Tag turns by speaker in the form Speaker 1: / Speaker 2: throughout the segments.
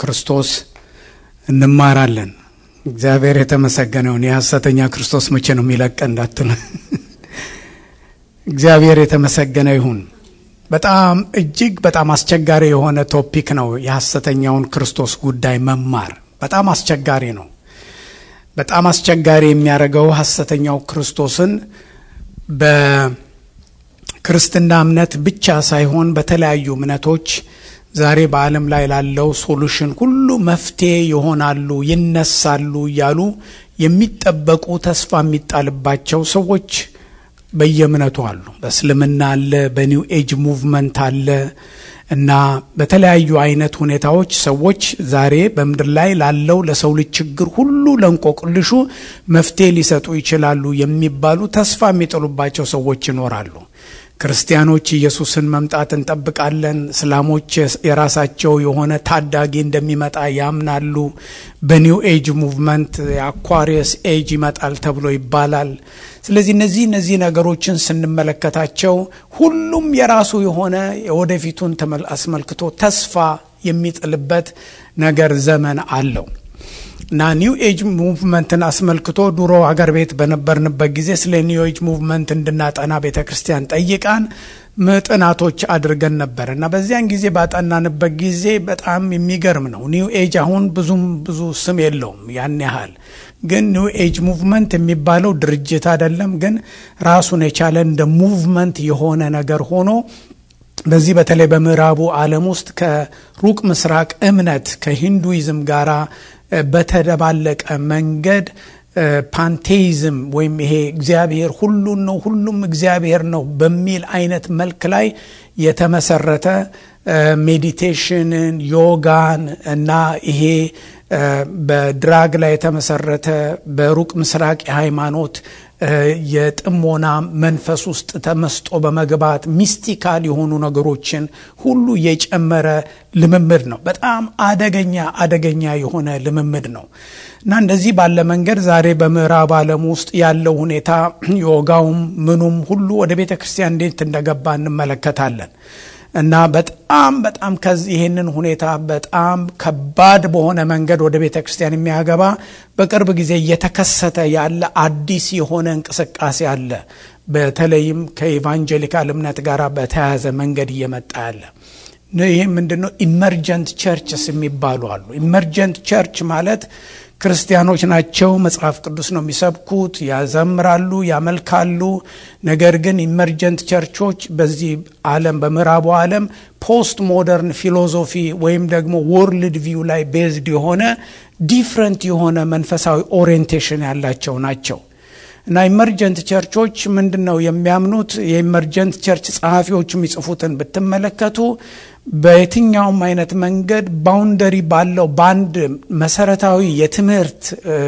Speaker 1: ክርስቶስ እንማራለን። እግዚአብሔር የተመሰገነውን የሐሰተኛ ክርስቶስ መቼ ነው የሚለቀ እንዳትሉ፣ እግዚአብሔር የተመሰገነ ይሁን። በጣም እጅግ በጣም አስቸጋሪ የሆነ ቶፒክ ነው የሐሰተኛውን ክርስቶስ ጉዳይ መማር። በጣም አስቸጋሪ ነው። በጣም አስቸጋሪ የሚያደርገው ሐሰተኛው ክርስቶስን በክርስትና እምነት ብቻ ሳይሆን በተለያዩ እምነቶች ዛሬ በዓለም ላይ ላለው ሶሉሽን ሁሉ መፍትሄ ይሆናሉ፣ ይነሳሉ እያሉ የሚጠበቁ ተስፋ የሚጣልባቸው ሰዎች በየእምነቱ አሉ። በእስልምና አለ፣ በኒው ኤጅ ሙቭመንት አለ እና በተለያዩ አይነት ሁኔታዎች ሰዎች ዛሬ በምድር ላይ ላለው ለሰው ልጅ ችግር ሁሉ ለእንቆቅልሹ መፍትሄ ሊሰጡ ይችላሉ የሚባሉ ተስፋ የሚጥሉባቸው ሰዎች ይኖራሉ። ክርስቲያኖች ኢየሱስን መምጣት እንጠብቃለን። እስላሞች የራሳቸው የሆነ ታዳጊ እንደሚመጣ ያምናሉ። በኒው ኤጅ ሙቭመንት የአኳሪየስ ኤጅ ይመጣል ተብሎ ይባላል። ስለዚህ እነዚህ እነዚህ ነገሮችን ስንመለከታቸው ሁሉም የራሱ የሆነ የወደፊቱን አስመልክቶ ተስፋ የሚጥልበት ነገር ዘመን አለው እና ኒው ኤጅ ሙቭመንትን አስመልክቶ ድሮ አገር ቤት በነበርንበት ጊዜ ስለ ኒው ኤጅ ሙቭመንት እንድናጠና ቤተ ክርስቲያን ጠይቃን ጥናቶች አድርገን ነበር እና በዚያን ጊዜ ባጠናንበት ጊዜ በጣም የሚገርም ነው። ኒው ኤጅ አሁን ብዙም ብዙ ስም የለውም ያን ያህል ግን ኒው ኤጅ ሙቭመንት የሚባለው ድርጅት አይደለም፣ ግን ራሱን የቻለ እንደ ሙቭመንት የሆነ ነገር ሆኖ በዚህ በተለይ በምዕራቡ ዓለም ውስጥ ከሩቅ ምስራቅ እምነት ከሂንዱይዝም ጋራ በተደባለቀ መንገድ ፓንቴይዝም ወይም ይሄ እግዚአብሔር ሁሉን ነው ሁሉም እግዚአብሔር ነው በሚል አይነት መልክ ላይ የተመሰረተ ሜዲቴሽንን፣ ዮጋን እና ይሄ በድራግ ላይ የተመሰረተ በሩቅ ምስራቅ የሃይማኖት የጥሞና መንፈስ ውስጥ ተመስጦ በመግባት ሚስቲካል የሆኑ ነገሮችን ሁሉ የጨመረ ልምምድ ነው። በጣም አደገኛ አደገኛ የሆነ ልምምድ ነው እና እንደዚህ ባለ መንገድ ዛሬ በምዕራብ ዓለም ውስጥ ያለው ሁኔታ ዮጋውም ምኑም ሁሉ ወደ ቤተ ክርስቲያን እንዴት እንደገባ እንመለከታለን። እና በጣም በጣም ከዚህ ይህንን ሁኔታ በጣም ከባድ በሆነ መንገድ ወደ ቤተ ክርስቲያን የሚያገባ በቅርብ ጊዜ እየተከሰተ ያለ አዲስ የሆነ እንቅስቃሴ አለ። በተለይም ከኢቫንጀሊካል እምነት ጋር በተያያዘ መንገድ እየመጣ ያለ ይህ ምንድን ነው? ኢመርጀንት ቸርችስ የሚባሉ አሉ። ኢመርጀንት ቸርች ማለት ክርስቲያኖች ናቸው። መጽሐፍ ቅዱስ ነው የሚሰብኩት፣ ያዘምራሉ፣ ያመልካሉ። ነገር ግን ኢመርጀንት ቸርቾች በዚህ ዓለም በምዕራቡ ዓለም ፖስት ሞደርን ፊሎዞፊ ወይም ደግሞ ወርልድ ቪው ላይ ቤዝድ የሆነ ዲፍረንት የሆነ መንፈሳዊ ኦሪየንቴሽን ያላቸው ናቸው። እና ኢመርጀንት ቸርቾች ምንድን ነው የሚያምኑት? የኢመርጀንት ቸርች ጸሐፊዎች የሚጽፉትን ብትመለከቱ በየትኛውም አይነት መንገድ ባውንደሪ ባለው በአንድ መሰረታዊ የትምህርት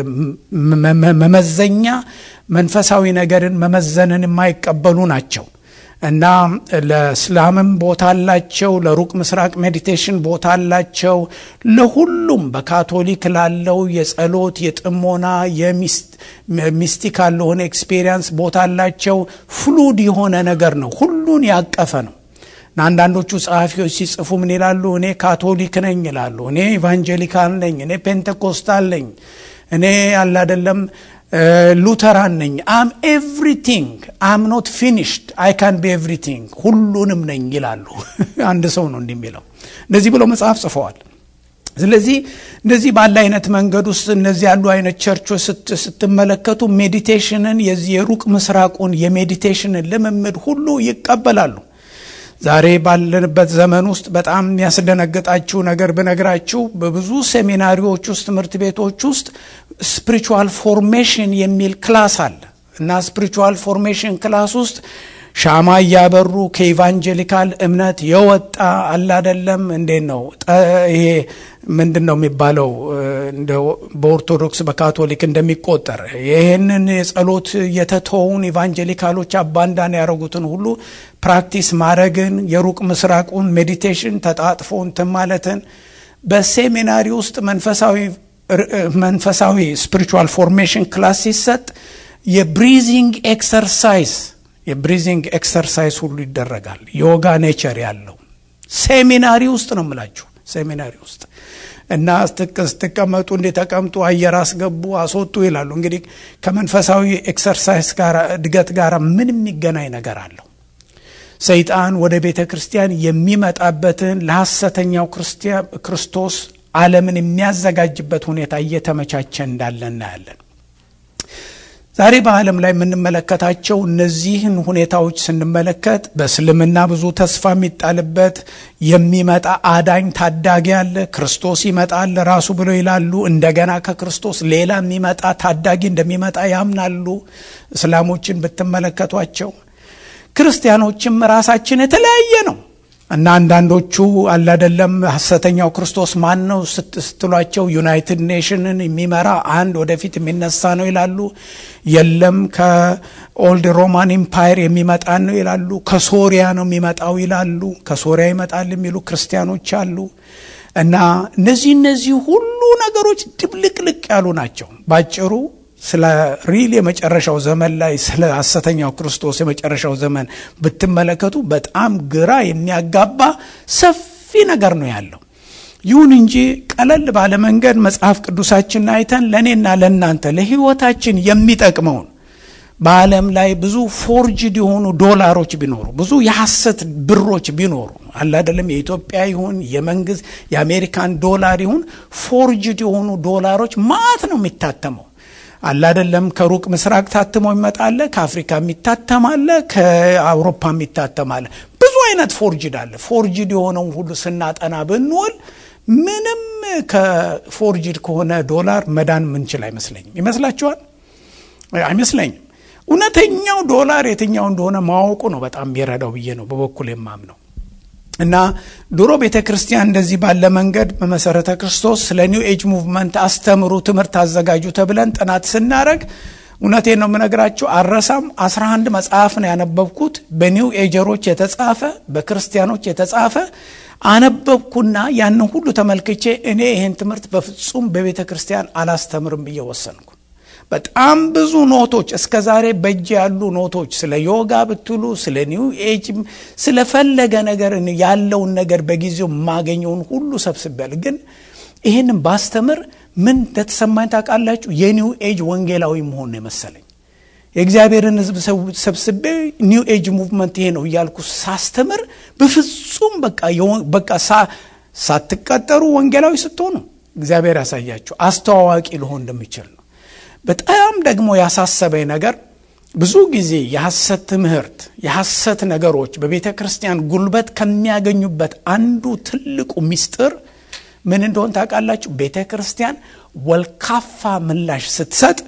Speaker 1: መመዘኛ መንፈሳዊ ነገርን መመዘንን የማይቀበሉ ናቸው እና ለእስላምም ቦታ አላቸው፣ ለሩቅ ምስራቅ ሜዲቴሽን ቦታ አላቸው። ለሁሉም በካቶሊክ ላለው የጸሎት የጥሞና የሚስቲካል ለሆነ ኤክስፔሪንስ ቦታ አላቸው። ፍሉድ የሆነ ነገር ነው፣ ሁሉን ያቀፈ ነው። አንዳንዶቹ ጸሐፊዎች ሲጽፉ ምን ይላሉ? እኔ ካቶሊክ ነኝ ይላሉ። እኔ ኢቫንጀሊካል ነኝ፣ እኔ ፔንቴኮስታል ነኝ፣ እኔ ያለ አይደለም ሉተራን ነኝ። አም ኤቭሪቲንግ አም ኖት ፊኒሽድ አይ ካን ቢ ኤቭሪቲንግ ሁሉንም ነኝ ይላሉ። አንድ ሰው ነው እንዲህ የሚለው። እንደዚህ ብለው መጽሐፍ ጽፈዋል። ስለዚህ እንደዚህ ባለ አይነት መንገድ ውስጥ እነዚህ ያሉ አይነት ቸርቾች ስትመለከቱ ሜዲቴሽንን የዚህ የሩቅ ምስራቁን የሜዲቴሽንን ልምምድ ሁሉ ይቀበላሉ። ዛሬ ባለንበት ዘመን ውስጥ በጣም የሚያስደነግጣችሁ ነገር ብነግራችሁ በብዙ ሴሚናሪዎች ውስጥ ትምህርት ቤቶች ውስጥ ስፒሪቹዋል ፎርሜሽን የሚል ክላስ አለ እና ስፒሪቹዋል ፎርሜሽን ክላስ ውስጥ ሻማ እያበሩ ከኢቫንጀሊካል እምነት የወጣ አላደለም እንዴት ነው ይሄ ምንድን ነው የሚባለው በኦርቶዶክስ በካቶሊክ እንደሚቆጠር ይህንን የጸሎት የተተውን ኢቫንጀሊካሎች አባንዳን ያደረጉትን ሁሉ ፕራክቲስ ማድረግን የሩቅ ምስራቁን ሜዲቴሽን ተጣጥፎ እንትን ማለትን በሴሚናሪ ውስጥ መንፈሳዊ መንፈሳዊ ስፒሪቹዋል ፎርሜሽን ክላስ ሲሰጥ የብሪዚንግ ኤክሰርሳይዝ የብሪዚንግ ኤክሰርሳይዝ ሁሉ ይደረጋል። ዮጋ ኔቸር ያለው ሴሚናሪ ውስጥ ነው የምላችሁ፣ ሴሚናሪ ውስጥ እና ስትቀመጡ እንዴ ተቀምጡ፣ አየር አስገቡ፣ አስወጡ ይላሉ። እንግዲህ ከመንፈሳዊ ኤክሰርሳይዝ ጋር እድገት ጋር ምን የሚገናኝ ነገር አለው? ሰይጣን ወደ ቤተ ክርስቲያን የሚመጣበትን ለሐሰተኛው ክርስቶስ ዓለምን የሚያዘጋጅበት ሁኔታ እየተመቻቸ እንዳለ እናያለን። ዛሬ በዓለም ላይ የምንመለከታቸው እነዚህን ሁኔታዎች ስንመለከት በእስልምና ብዙ ተስፋ የሚጣልበት የሚመጣ አዳኝ ታዳጊ አለ። ክርስቶስ ይመጣል ራሱ ብለው ይላሉ። እንደገና ከክርስቶስ ሌላ የሚመጣ ታዳጊ እንደሚመጣ ያምናሉ። እስላሞችን ብትመለከቷቸው፣ ክርስቲያኖችም ራሳችን የተለያየ ነው እና አንዳንዶቹ አላደለም ሐሰተኛው ክርስቶስ ማን ነው ስትሏቸው ዩናይትድ ኔሽንን የሚመራ አንድ ወደፊት የሚነሳ ነው ይላሉ። የለም ከኦልድ ሮማን ኢምፓየር የሚመጣ ነው ይላሉ። ከሶሪያ ነው የሚመጣው ይላሉ። ከሶሪያ ይመጣል የሚሉ ክርስቲያኖች አሉ። እና እነዚህ እነዚህ ሁሉ ነገሮች ድብልቅልቅ ያሉ ናቸው። ባጭሩ ስለ ሪል የመጨረሻው ዘመን ላይ ስለ ሐሰተኛው ክርስቶስ የመጨረሻው ዘመን ብትመለከቱ በጣም ግራ የሚያጋባ ሰፊ ነገር ነው ያለው። ይሁን እንጂ ቀለል ባለ መንገድ መጽሐፍ ቅዱሳችንን አይተን ለእኔና ለእናንተ ለሕይወታችን የሚጠቅመውን በዓለም ላይ ብዙ ፎርጅድ የሆኑ ዶላሮች ቢኖሩ ብዙ የሐሰት ብሮች ቢኖሩ አለ አይደለም፣ የኢትዮጵያ ይሁን የመንግስት የአሜሪካን ዶላር ይሁን ፎርጅድ የሆኑ ዶላሮች ማት ነው የሚታተመው አለ አይደለም። ከሩቅ ምስራቅ ታትሞ ይመጣለ፣ ከአፍሪካ የሚታተማለ፣ ከአውሮፓ የሚታተማለ። ብዙ አይነት ፎርጅድ አለ። ፎርጅድ የሆነውን ሁሉ ስናጠና ብንውል ምንም ከፎርጅድ ከሆነ ዶላር መዳን ምንችል አይመስለኝም። ይመስላችኋል? አይመስለኝም። እውነተኛው ዶላር የትኛው እንደሆነ ማወቁ ነው በጣም የሚረዳው ብዬ ነው በበኩል የማምነው። እና ድሮ ቤተ ክርስቲያን እንደዚህ ባለ መንገድ በመሰረተ ክርስቶስ ስለ ኒው ኤጅ ሙቭመንት አስተምሩ፣ ትምህርት አዘጋጁ ተብለን ጥናት ስናደረግ እውነቴን ነው የምነግራችሁ፣ አረሳም አስራ አንድ መጽሐፍ ነው ያነበብኩት በኒው ኤጀሮች የተጻፈ በክርስቲያኖች የተጻፈ አነበብኩና ያንን ሁሉ ተመልክቼ እኔ ይህን ትምህርት በፍጹም በቤተ ክርስቲያን አላስተምርም ብዬ ወሰንኩ። በጣም ብዙ ኖቶች እስከ ዛሬ በእጅ ያሉ ኖቶች ስለ ዮጋ ብትሉ ስለ ኒው ኤጅ ስለፈለገ ነገር ያለውን ነገር በጊዜው የማገኘውን ሁሉ ሰብስቤያል። ግን ይህንን ባስተምር ምን እንደተሰማኝ ታውቃላችሁ? የኒው ኤጅ ወንጌላዊ መሆን ነው የመሰለኝ። የእግዚአብሔርን ሕዝብ ሰብስቤ ኒው ኤጅ ሙቭመንት ይሄ ነው እያልኩ ሳስተምር በፍጹም በቃ ሳትቀጠሩ ወንጌላዊ ስትሆኑ እግዚአብሔር ያሳያችሁ አስተዋዋቂ ልሆን እንደሚችል ነው። በጣም ደግሞ ያሳሰበኝ ነገር ብዙ ጊዜ የሐሰት ትምህርት የሐሰት ነገሮች በቤተ ክርስቲያን ጉልበት ከሚያገኙበት አንዱ ትልቁ ምስጢር ምን እንደሆን ታውቃላችሁ? ቤተ ክርስቲያን ወልካፋ ምላሽ ስትሰጥ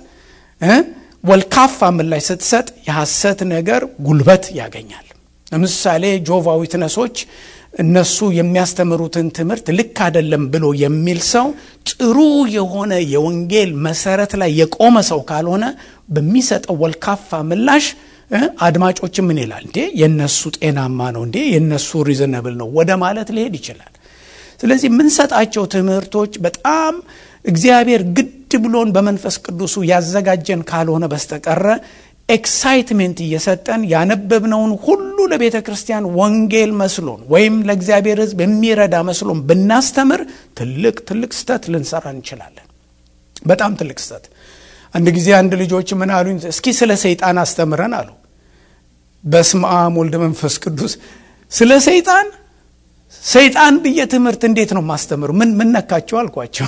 Speaker 1: ወልካፋ ምላሽ ስትሰጥ የሐሰት ነገር ጉልበት ያገኛል። ለምሳሌ ጆቫ ዊትነሶች እነሱ የሚያስተምሩትን ትምህርት ልክ አይደለም ብሎ የሚል ሰው ጥሩ የሆነ የወንጌል መሰረት ላይ የቆመ ሰው ካልሆነ በሚሰጠው ወልካፋ ምላሽ አድማጮች ምን ይላል? እንዴ የነሱ ጤናማ ነው እንዴ የነሱ ሪዝነብል ነው ወደ ማለት ሊሄድ ይችላል። ስለዚህ የምንሰጣቸው ትምህርቶች በጣም እግዚአብሔር ግድ ብሎን በመንፈስ ቅዱሱ ያዘጋጀን ካልሆነ በስተቀረ ኤክሳይትሜንት እየሰጠን ያነበብነውን ሁሉ ለቤተ ክርስቲያን ወንጌል መስሎን ወይም ለእግዚአብሔር ሕዝብ የሚረዳ መስሎን ብናስተምር ትልቅ ትልቅ ስተት ልንሰራ እንችላለን። በጣም ትልቅ ስተት። አንድ ጊዜ አንድ ልጆች ምን አሉኝ፣ እስኪ ስለ ሰይጣን አስተምረን አሉ። በስመ አብ ወልድ መንፈስ ቅዱስ። ስለ ሰይጣን ሰይጣን ብዬ ትምህርት እንዴት ነው ማስተምሩ? ምን ምን ነካቸው አልኳቸው።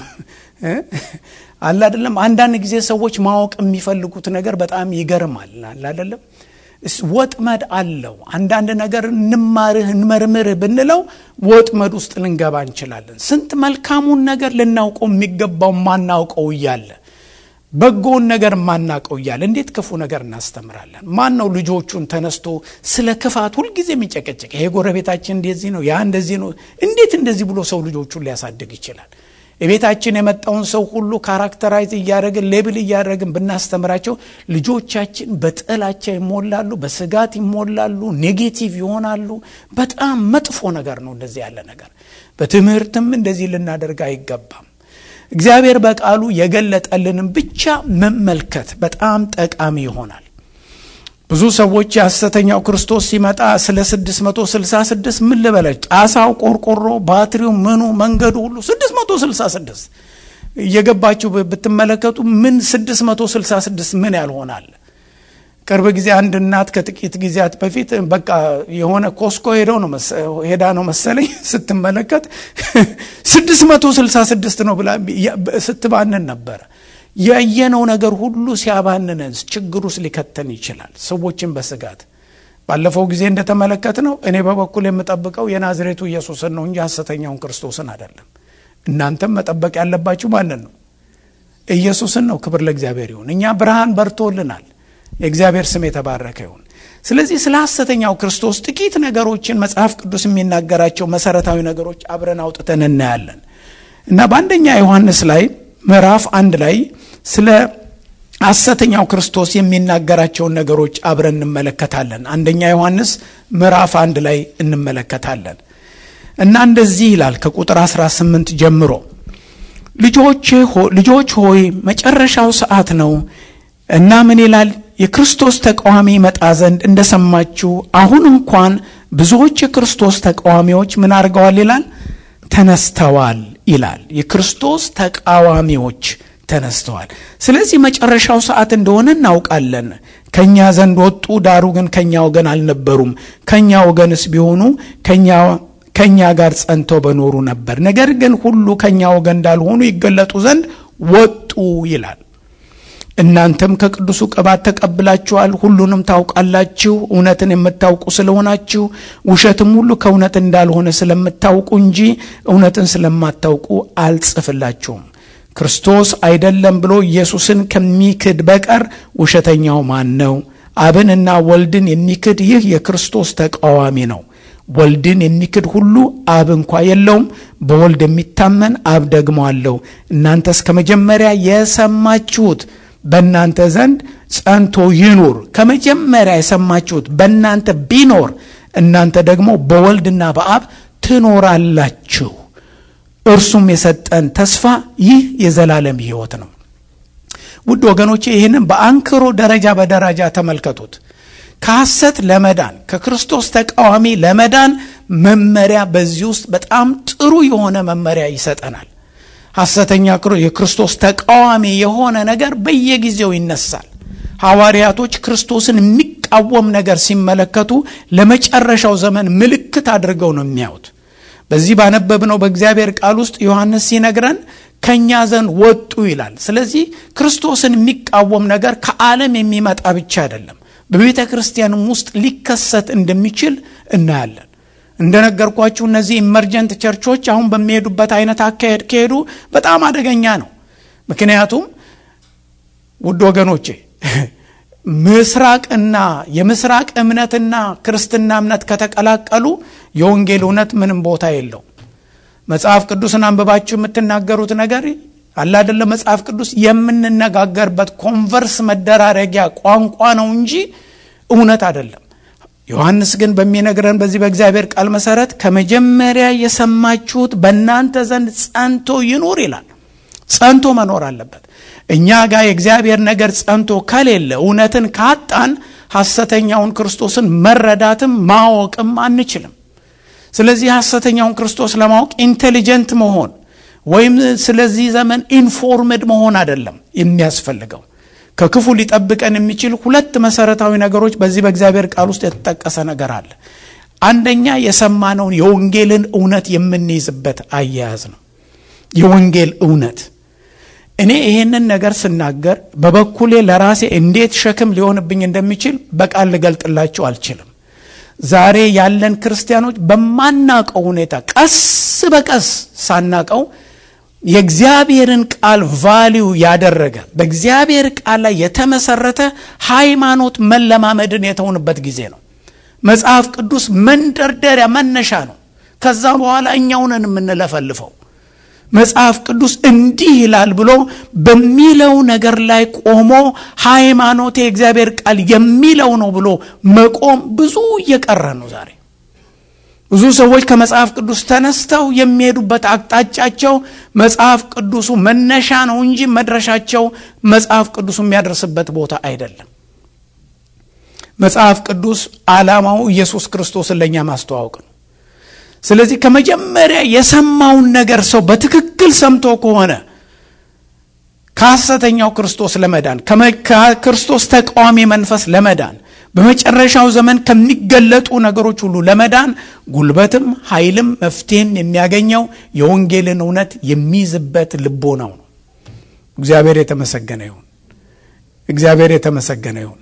Speaker 1: አለ አይደለም። አንዳንድ ጊዜ ሰዎች ማወቅ የሚፈልጉት ነገር በጣም ይገርማል። አለ አይደለም። ወጥመድ አለው። አንዳንድ ነገር እንማርህ እንመርምርህ ብንለው ወጥመድ ውስጥ ልንገባ እንችላለን። ስንት መልካሙን ነገር ልናውቀው የሚገባው ማናውቀው እያለ በጎውን ነገር ማናውቀው እያለ እንዴት ክፉ ነገር እናስተምራለን? ማን ነው ልጆቹን ተነስቶ ስለ ክፋት ሁልጊዜ የሚጨቀጨቅ? ይሄ ጎረቤታችን እንደዚህ ነው፣ ያ እንደዚህ ነው። እንዴት እንደዚህ ብሎ ሰው ልጆቹን ሊያሳድግ ይችላል? የቤታችን የመጣውን ሰው ሁሉ ካራክተራይዝ እያደረግን ሌብል እያደረግን ብናስተምራቸው ልጆቻችን በጥላቻ ይሞላሉ፣ በስጋት ይሞላሉ፣ ኔጌቲቭ ይሆናሉ። በጣም መጥፎ ነገር ነው እንደዚህ ያለ ነገር። በትምህርትም እንደዚህ ልናደርግ አይገባም። እግዚአብሔር በቃሉ የገለጠልንም ብቻ መመልከት በጣም ጠቃሚ ይሆናል። ብዙ ሰዎች የሐሰተኛው ክርስቶስ ሲመጣ ስለ 666 ምን ልበለች፣ ጣሳው፣ ቆርቆሮ፣ ባትሪው፣ ምኑ፣ መንገዱ ሁሉ 666 እየገባችሁ ብትመለከቱ ምን 666 ምን ያልሆናል። ቅርብ ጊዜ አንድ እናት ከጥቂት ጊዜያት በፊት በቃ የሆነ ኮስኮ ሄደው ነው ሄዳ ነው መሰለኝ ስትመለከት 666 ነው ብላ ስትባንን ነበረ። ያየነው ነገር ሁሉ ሲያባንነን ችግር ውስጥ ሊከተን ይችላል። ሰዎችን በስጋት ባለፈው ጊዜ እንደተመለከት ነው። እኔ በበኩል የምጠብቀው የናዝሬቱ ኢየሱስን ነው እንጂ ሐሰተኛውን ክርስቶስን አይደለም። እናንተም መጠበቅ ያለባችሁ ማንን ነው? ኢየሱስን ነው። ክብር ለእግዚአብሔር ይሁን። እኛ ብርሃን በርቶልናል። የእግዚአብሔር ስም የተባረከ ይሁን። ስለዚህ ስለ ሐሰተኛው ክርስቶስ ጥቂት ነገሮችን መጽሐፍ ቅዱስ የሚናገራቸው መሰረታዊ ነገሮች አብረን አውጥተን እናያለን እና በአንደኛ ዮሐንስ ላይ ምዕራፍ አንድ ላይ ስለ ሐሰተኛው ክርስቶስ የሚናገራቸውን ነገሮች አብረን እንመለከታለን። አንደኛ ዮሐንስ ምዕራፍ አንድ ላይ እንመለከታለን እና እንደዚህ ይላል ከቁጥር 18 ጀምሮ ልጆች ሆይ መጨረሻው ሰዓት ነው እና ምን ይላል? የክርስቶስ ተቃዋሚ ይመጣ ዘንድ እንደሰማችሁ አሁን እንኳን ብዙዎች የክርስቶስ ተቃዋሚዎች ምን አድርገዋል ይላል? ተነስተዋል ይላል። የክርስቶስ ተቃዋሚዎች ተነስተዋል። ስለዚህ መጨረሻው ሰዓት እንደሆነ እናውቃለን። ከእኛ ዘንድ ወጡ፣ ዳሩ ግን ከእኛ ወገን አልነበሩም። ከእኛ ወገንስ ቢሆኑ ከእኛ ጋር ጸንተው በኖሩ ነበር። ነገር ግን ሁሉ ከእኛ ወገን እንዳልሆኑ ይገለጡ ዘንድ ወጡ ይላል። እናንተም ከቅዱሱ ቅባት ተቀብላችኋል፣ ሁሉንም ታውቃላችሁ። እውነትን የምታውቁ ስለሆናችሁ ውሸትም ሁሉ ከእውነት እንዳልሆነ ስለምታውቁ እንጂ እውነትን ስለማታውቁ አልጽፍላችሁም። ክርስቶስ አይደለም ብሎ ኢየሱስን ከሚክድ በቀር ውሸተኛው ማን ነው? አብንና ወልድን የሚክድ ይህ የክርስቶስ ተቃዋሚ ነው። ወልድን የሚክድ ሁሉ አብ እንኳ የለውም። በወልድ የሚታመን አብ ደግሞ አለው። እናንተስ ከመጀመሪያ የሰማችሁት በእናንተ ዘንድ ጸንቶ ይኑር። ከመጀመሪያ የሰማችሁት በእናንተ ቢኖር እናንተ ደግሞ በወልድና በአብ ትኖራላችሁ። እርሱም የሰጠን ተስፋ ይህ የዘላለም ሕይወት ነው። ውድ ወገኖቼ ይህንን በአንክሮ ደረጃ በደረጃ ተመልከቱት። ከሐሰት ለመዳን ከክርስቶስ ተቃዋሚ ለመዳን መመሪያ በዚህ ውስጥ በጣም ጥሩ የሆነ መመሪያ ይሰጠናል። ሐሰተኛ የክርስቶስ ተቃዋሚ የሆነ ነገር በየጊዜው ይነሳል። ሐዋርያቶች ክርስቶስን የሚቃወም ነገር ሲመለከቱ ለመጨረሻው ዘመን ምልክት አድርገው ነው የሚያዩት። በዚህ ባነበብነው በእግዚአብሔር ቃል ውስጥ ዮሐንስ ሲነግረን ከእኛ ዘንድ ወጡ ይላል። ስለዚህ ክርስቶስን የሚቃወም ነገር ከዓለም የሚመጣ ብቻ አይደለም፣ በቤተ ክርስቲያንም ውስጥ ሊከሰት እንደሚችል እናያለን። እንደነገርኳችሁ እነዚህ ኢመርጀንት ቸርቾች አሁን በሚሄዱበት አይነት አካሄድ ከሄዱ በጣም አደገኛ ነው። ምክንያቱም ውድ ወገኖቼ ምስራቅና የምስራቅ እምነትና ክርስትና እምነት ከተቀላቀሉ የወንጌል እውነት ምንም ቦታ የለው። መጽሐፍ ቅዱስን አንብባችሁ የምትናገሩት ነገር አለ አይደለም። መጽሐፍ ቅዱስ የምንነጋገርበት ኮንቨርስ መደራረጊያ ቋንቋ ነው እንጂ እውነት አይደለም። ዮሐንስ ግን በሚነግረን በዚህ በእግዚአብሔር ቃል መሰረት ከመጀመሪያ የሰማችሁት በእናንተ ዘንድ ጸንቶ ይኑር ይላል። ጸንቶ መኖር አለበት። እኛ ጋር የእግዚአብሔር ነገር ጸንቶ ከሌለ እውነትን ካጣን ሐሰተኛውን ክርስቶስን መረዳትም ማወቅም አንችልም። ስለዚህ ሐሰተኛውን ክርስቶስ ለማወቅ ኢንቴሊጀንት መሆን ወይም ስለዚህ ዘመን ኢንፎርምድ መሆን አይደለም የሚያስፈልገው። ከክፉ ሊጠብቀን የሚችል ሁለት መሰረታዊ ነገሮች በዚህ በእግዚአብሔር ቃል ውስጥ የተጠቀሰ ነገር አለ። አንደኛ የሰማነውን የወንጌልን እውነት የምንይዝበት አያያዝ ነው። የወንጌል እውነት እኔ ይሄንን ነገር ስናገር በበኩሌ ለራሴ እንዴት ሸክም ሊሆንብኝ እንደሚችል በቃል ልገልጥላችሁ አልችልም። ዛሬ ያለን ክርስቲያኖች በማናቀው ሁኔታ ቀስ በቀስ ሳናቀው የእግዚአብሔርን ቃል ቫሊዩ ያደረገ በእግዚአብሔር ቃል ላይ የተመሰረተ ሃይማኖት መለማመድን የተውንበት ጊዜ ነው። መጽሐፍ ቅዱስ መንደርደሪያ መነሻ ነው። ከዛ በኋላ እኛውንን የምንለፈልፈው መጽሐፍ ቅዱስ እንዲህ ይላል ብሎ በሚለው ነገር ላይ ቆሞ ሃይማኖቴ የእግዚአብሔር ቃል የሚለው ነው ብሎ መቆም ብዙ እየቀረ ነው ዛሬ። ብዙ ሰዎች ከመጽሐፍ ቅዱስ ተነስተው የሚሄዱበት አቅጣጫቸው መጽሐፍ ቅዱሱ መነሻ ነው እንጂ መድረሻቸው መጽሐፍ ቅዱሱ የሚያደርስበት ቦታ አይደለም። መጽሐፍ ቅዱስ ዓላማው ኢየሱስ ክርስቶስን ለእኛ ማስተዋወቅ ነው። ስለዚህ ከመጀመሪያ የሰማውን ነገር ሰው በትክክል ሰምቶ ከሆነ ከሐሰተኛው ክርስቶስ ለመዳን ከክርስቶስ ተቃዋሚ መንፈስ ለመዳን በመጨረሻው ዘመን ከሚገለጡ ነገሮች ሁሉ ለመዳን ጉልበትም ኃይልም መፍትሄም የሚያገኘው የወንጌልን እውነት የሚይዝበት ልቦናው ነው። እግዚአብሔር የተመሰገነ ይሁን። እግዚአብሔር የተመሰገነ ይሁን።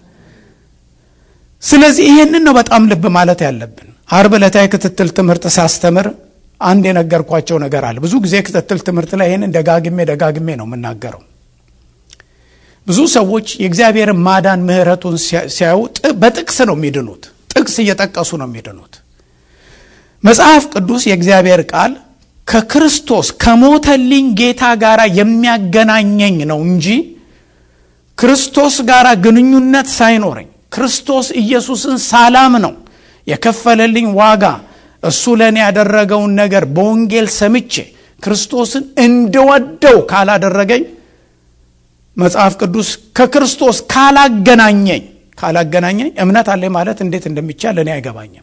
Speaker 1: ስለዚህ ይሄንን ነው በጣም ልብ ማለት ያለብን። አርብ ዕለታዊ ክትትል ትምህርት ሳስተምር አንድ የነገርኳቸው ነገር አለ። ብዙ ጊዜ ክትትል ትምህርት ላይ ይህንን ደጋግሜ ደጋግሜ ነው የምናገረው። ብዙ ሰዎች የእግዚአብሔርን ማዳን ምሕረቱን ሲያዩ በጥቅስ ነው የሚድኑት። ጥቅስ እየጠቀሱ ነው የሚድኑት። መጽሐፍ ቅዱስ የእግዚአብሔር ቃል ከክርስቶስ ከሞተልኝ ጌታ ጋር የሚያገናኘኝ ነው እንጂ ክርስቶስ ጋር ግንኙነት ሳይኖረኝ ክርስቶስ ኢየሱስን ሳላም ነው የከፈለልኝ ዋጋ እሱ ለእኔ ያደረገውን ነገር በወንጌል ሰምቼ ክርስቶስን እንድወደው ካላደረገኝ መጽሐፍ ቅዱስ ከክርስቶስ ካላገናኘኝ ካላገናኘኝ እምነት አለኝ ማለት እንዴት እንደሚቻል እኔ አይገባኝም።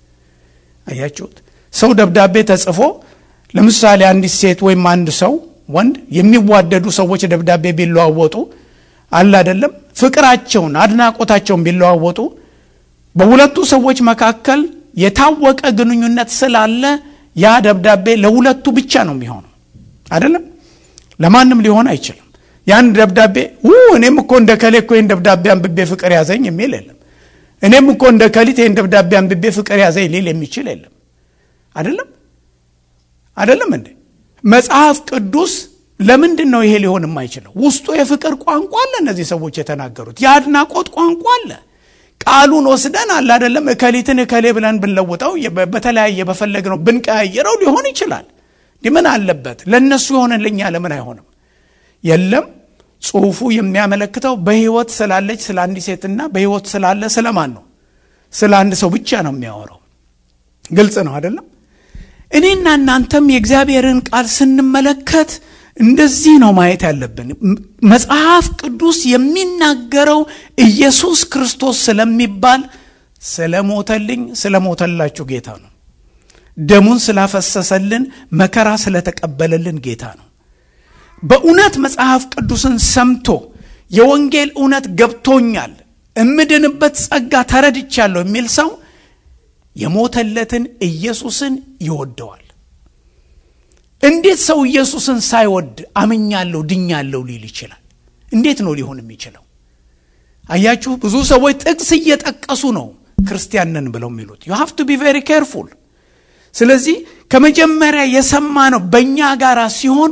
Speaker 1: አያችሁት? ሰው ደብዳቤ ተጽፎ ለምሳሌ አንዲት ሴት ወይም አንድ ሰው ወንድ የሚዋደዱ ሰዎች ደብዳቤ ቢለዋወጡ አለ አይደለም፣ ፍቅራቸውን አድናቆታቸውን ቢለዋወጡ በሁለቱ ሰዎች መካከል የታወቀ ግንኙነት ስላለ ያ ደብዳቤ ለሁለቱ ብቻ ነው የሚሆነው አይደለም፣ ለማንም ሊሆን አይችልም። ያን ደብዳቤ እኔም እኮ እንደ ከሌ እኮ ይህን ደብዳቤ አንብቤ ፍቅር ያዘኝ የሚል የለም። እኔም እኮ እንደ ከሊት ይህን ደብዳቤ አንብቤ ፍቅር ያዘኝ ሊል የሚችል የለም። አይደለም አይደለም እንዴ? መጽሐፍ ቅዱስ ለምንድን ነው ይሄ ሊሆን የማይችለው? ውስጡ የፍቅር ቋንቋ አለ። እነዚህ ሰዎች የተናገሩት የአድናቆት ቋንቋ አለ። ቃሉን ወስደን አለ አይደለም እከሊትን እከሌ ብለን ብንለውጠው በተለያየ በፈለግነው ብንቀያየረው ሊሆን ይችላል። ምን አለበት? ለእነሱ የሆነልኛ ለምን አይሆንም? የለም ጽሁፉ የሚያመለክተው በህይወት ስላለች ስለ አንዲት ሴትና በህይወት ስላለ ስለማን ነው? ስለ አንድ ሰው ብቻ ነው የሚያወራው። ግልጽ ነው አይደለም? እኔና እናንተም የእግዚአብሔርን ቃል ስንመለከት እንደዚህ ነው ማየት ያለብን። መጽሐፍ ቅዱስ የሚናገረው ኢየሱስ ክርስቶስ ስለሚባል ስለሞተልኝ ስለሞተላችሁ ጌታ ነው። ደሙን ስላፈሰሰልን መከራ ስለተቀበለልን ጌታ ነው። በእውነት መጽሐፍ ቅዱስን ሰምቶ የወንጌል እውነት ገብቶኛል፣ እምድንበት ጸጋ ተረድቻለሁ የሚል ሰው የሞተለትን ኢየሱስን ይወደዋል። እንዴት ሰው ኢየሱስን ሳይወድ አምኛለሁ ድኛለሁ ሊል ይችላል? እንዴት ነው ሊሆን የሚችለው? አያችሁ፣ ብዙ ሰዎች ጥቅስ እየጠቀሱ ነው ክርስቲያንን ብለው የሚሉት። ዩ ሃቭ ቱ ቢ ቬሪ ኬርፉል። ስለዚህ ከመጀመሪያ የሰማ ነው በእኛ ጋር ሲሆን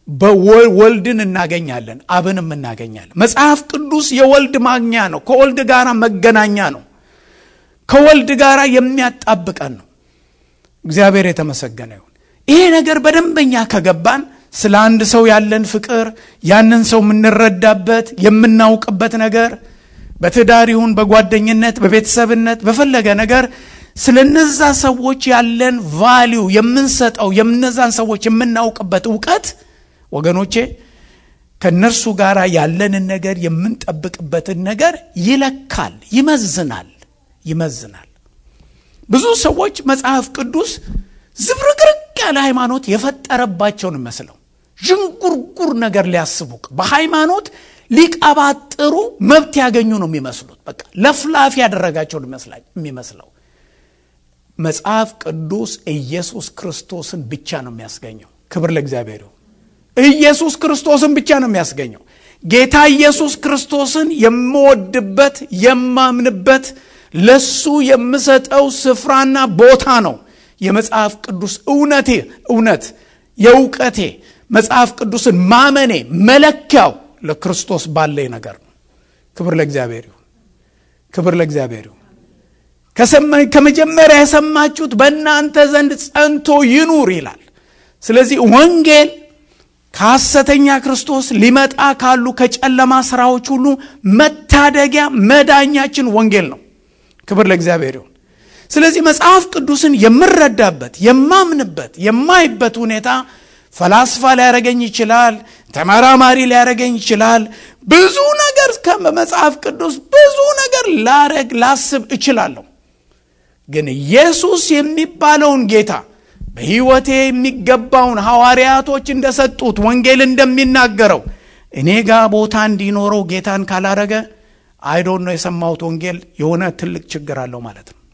Speaker 1: በወልድን እናገኛለን፣ አብንም እናገኛለን። መጽሐፍ ቅዱስ የወልድ ማግኛ ነው። ከወልድ ጋር መገናኛ ነው። ከወልድ ጋር የሚያጣብቀን ነው። እግዚአብሔር የተመሰገነ ይሁን። ይሄ ነገር በደንበኛ ከገባን ስለ አንድ ሰው ያለን ፍቅር ያንን ሰው የምንረዳበት የምናውቅበት ነገር በትዳር ይሁን በጓደኝነት በቤተሰብነት በፈለገ ነገር ስለ እነዛ ሰዎች ያለን ቫሊዩ የምንሰጠው የእነዛን ሰዎች የምናውቅበት እውቀት ወገኖቼ ከእነርሱ ጋር ያለንን ነገር የምንጠብቅበትን ነገር ይለካል፣ ይመዝናል ይመዝናል። ብዙ ሰዎች መጽሐፍ ቅዱስ ዝብርቅርቅ ያለ ሃይማኖት የፈጠረባቸውን መስለው ዥንጉርጉር ነገር ሊያስቡ በሃይማኖት ሊቀባጥሩ መብት ያገኙ ነው የሚመስሉት። በቃ ለፍላፊ ያደረጋቸውን የሚመስለው መጽሐፍ ቅዱስ ኢየሱስ ክርስቶስን ብቻ ነው የሚያስገኘው። ክብር ለእግዚአብሔር ይሁን። ኢየሱስ ክርስቶስን ብቻ ነው የሚያስገኘው። ጌታ ኢየሱስ ክርስቶስን የምወድበት የማምንበት ለሱ የምሰጠው ስፍራና ቦታ ነው የመጽሐፍ ቅዱስ እውነቴ እውነት የእውቀቴ መጽሐፍ ቅዱስን ማመኔ መለኪያው ለክርስቶስ ባለኝ ነገር ነው። ክብር ለእግዚአብሔር ይሁን። ክብር ለእግዚአብሔር ይሁን። ከመጀመሪያ የሰማችሁት በእናንተ ዘንድ ጸንቶ ይኑር ይላል። ስለዚህ ወንጌል ከሐሰተኛ ክርስቶስ ሊመጣ ካሉ ከጨለማ ስራዎች ሁሉ መታደጊያ መዳኛችን ወንጌል ነው። ክብር ለእግዚአብሔር ይሁን። ስለዚህ መጽሐፍ ቅዱስን የምረዳበት የማምንበት የማይበት ሁኔታ ፈላስፋ ሊያደረገኝ ይችላል። ተመራማሪ ሊያደረገኝ ይችላል። ብዙ ነገር ከመጽሐፍ ቅዱስ ብዙ ነገር ላረግ ላስብ እችላለሁ። ግን ኢየሱስ የሚባለውን ጌታ በሕይወቴ የሚገባውን ሐዋርያቶች እንደሰጡት ወንጌል እንደሚናገረው እኔ ጋር ቦታ እንዲኖረው ጌታን ካላረገ አይዶን ነው የሰማሁት ወንጌል የሆነ ትልቅ ችግር አለው ማለት ነው።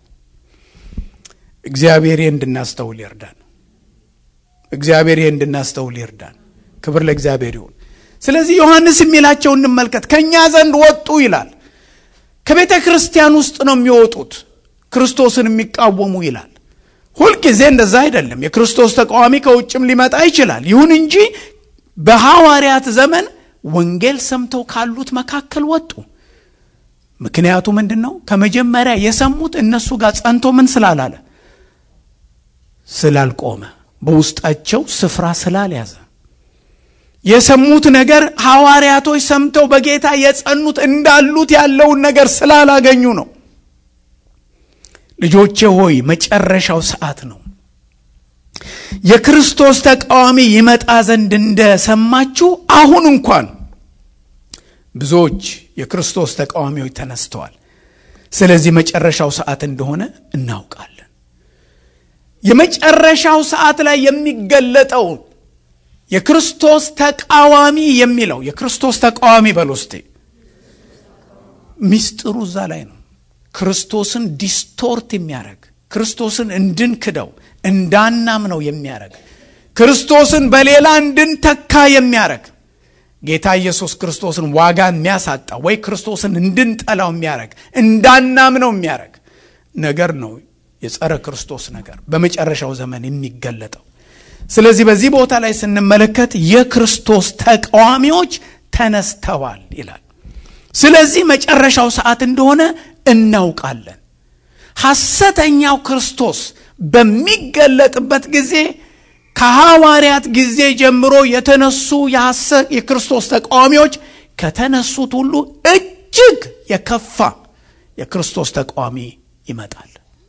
Speaker 1: እግዚአብሔር እንድናስተውል ይርዳን። እግዚአብሔር እንድናስተውል ይርዳን። ክብር ለእግዚአብሔር ይሁን። ስለዚህ ዮሐንስ የሚላቸው እንመልከት። ከእኛ ዘንድ ወጡ ይላል። ከቤተ ክርስቲያን ውስጥ ነው የሚወጡት ክርስቶስን የሚቃወሙ ይላል። ሁልጊዜ እንደዛ አይደለም። የክርስቶስ ተቃዋሚ ከውጭም ሊመጣ ይችላል። ይሁን እንጂ በሐዋርያት ዘመን ወንጌል ሰምተው ካሉት መካከል ወጡ። ምክንያቱ ምንድን ነው? ከመጀመሪያ የሰሙት እነሱ ጋር ጸንቶ ምን ስላላለ ስላልቆመ፣ በውስጣቸው ስፍራ ስላልያዘ የሰሙት ነገር ሐዋርያቶች ሰምተው በጌታ የጸኑት እንዳሉት ያለውን ነገር ስላላገኙ ነው። ልጆቼ ሆይ መጨረሻው ሰዓት ነው። የክርስቶስ ተቃዋሚ ይመጣ ዘንድ እንደሰማችሁ አሁን እንኳን ብዙዎች የክርስቶስ ተቃዋሚዎች ተነስተዋል። ስለዚህ መጨረሻው ሰዓት እንደሆነ እናውቃለን። የመጨረሻው ሰዓት ላይ የሚገለጠው የክርስቶስ ተቃዋሚ የሚለው የክርስቶስ ተቃዋሚ በል ውስጤ ሚስጥሩ እዛ ላይ ነው። ክርስቶስን ዲስቶርት የሚያደርግ ክርስቶስን እንድንክደው እንዳናምነው የሚያደርግ ክርስቶስን በሌላ እንድንተካ የሚያደርግ ጌታ ኢየሱስ ክርስቶስን ዋጋ የሚያሳጣ ወይ ክርስቶስን እንድንጠላው የሚያደርግ እንዳናምነው የሚያደርግ ነገር ነው የጸረ ክርስቶስ ነገር በመጨረሻው ዘመን የሚገለጠው። ስለዚህ በዚህ ቦታ ላይ ስንመለከት የክርስቶስ ተቃዋሚዎች ተነስተዋል ይላል። ስለዚህ መጨረሻው ሰዓት እንደሆነ እናውቃለን። ሐሰተኛው ክርስቶስ በሚገለጥበት ጊዜ ከሐዋርያት ጊዜ ጀምሮ የተነሱ የክርስቶስ ተቃዋሚዎች ከተነሱት ሁሉ እጅግ የከፋ የክርስቶስ ተቃዋሚ ይመጣል።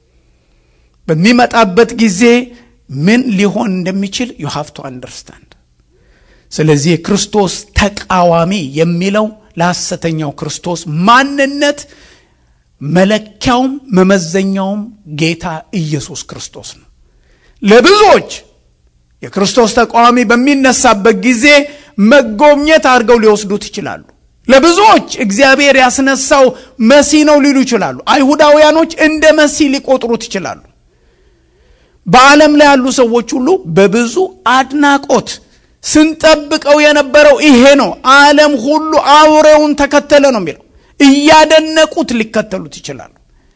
Speaker 1: በሚመጣበት ጊዜ ምን ሊሆን እንደሚችል ዩ ሃቭ ቱ አንደርስታንድ። ስለዚህ የክርስቶስ ተቃዋሚ የሚለው ለሐሰተኛው ክርስቶስ ማንነት መለኪያውም መመዘኛውም ጌታ ኢየሱስ ክርስቶስ ነው። ለብዙዎች የክርስቶስ ተቃዋሚ በሚነሳበት ጊዜ መጎብኘት አድርገው ሊወስዱት ይችላሉ። ለብዙዎች እግዚአብሔር ያስነሳው መሲ ነው ሊሉ ይችላሉ። አይሁዳውያኖች እንደ መሲ ሊቆጥሩት ይችላሉ። በዓለም ላይ ያሉ ሰዎች ሁሉ በብዙ አድናቆት ስንጠብቀው የነበረው ይሄ ነው፣ ዓለም ሁሉ አውሬውን ተከተለ ነው የሚለው እያደነቁት ሊከተሉት ይችላሉ።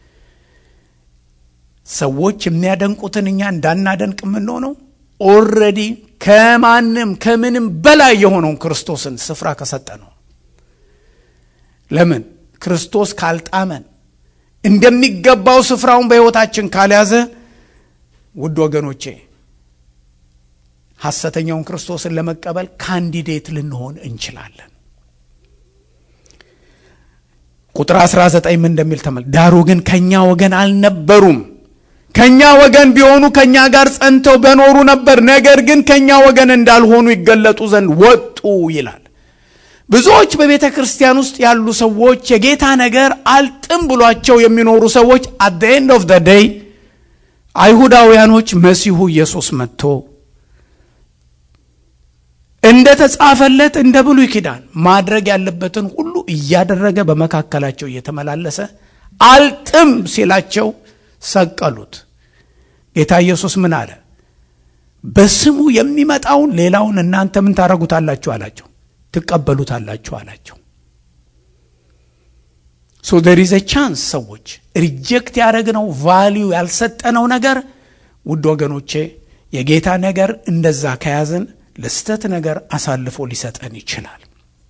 Speaker 1: ሰዎች የሚያደንቁትን እኛ እንዳናደንቅ የምንሆነው ኦልሬዲ ከማንም ከምንም በላይ የሆነውን ክርስቶስን ስፍራ ከሰጠ ነው። ለምን ክርስቶስ ካልጣመን እንደሚገባው ስፍራውን በሕይወታችን ካልያዘ ውድ ወገኖቼ ሐሰተኛውን ክርስቶስን ለመቀበል ካንዲዴት ልንሆን እንችላለን። ቁጥር 19 ምን እንደሚል ተመል ዳሩ ግን ከእኛ ወገን አልነበሩም። ከእኛ ወገን ቢሆኑ ከእኛ ጋር ጸንተው በኖሩ ነበር። ነገር ግን ከእኛ ወገን እንዳልሆኑ ይገለጡ ዘንድ ወጡ ይላል። ብዙዎች በቤተ ክርስቲያን ውስጥ ያሉ ሰዎች የጌታ ነገር አልጥም ብሏቸው የሚኖሩ ሰዎች አት ዘ ኤንድ ኦፍ ዘ ዴይ አይሁዳውያኖች መሲሁ ኢየሱስ መጥቶ እንደ ተጻፈለት እንደ ብሉይ ኪዳን ማድረግ ያለበትን ሁሉ እያደረገ በመካከላቸው እየተመላለሰ አልጥም ሲላቸው ሰቀሉት። ጌታ ኢየሱስ ምን አለ? በስሙ የሚመጣውን ሌላውን እናንተ ምን ታደርጉታላችሁ አላቸው። ትቀበሉታላችሁ አላቸው። ሶ ደር ኢዝ ቻንስ ሰዎች ሪጀክት ያደረግነው ቫሊዩ ያልሰጠነው ነገር ውድ ወገኖቼ የጌታ ነገር እንደዛ ከያዝን ለስተት ነገር አሳልፎ ሊሰጠን ይችላል።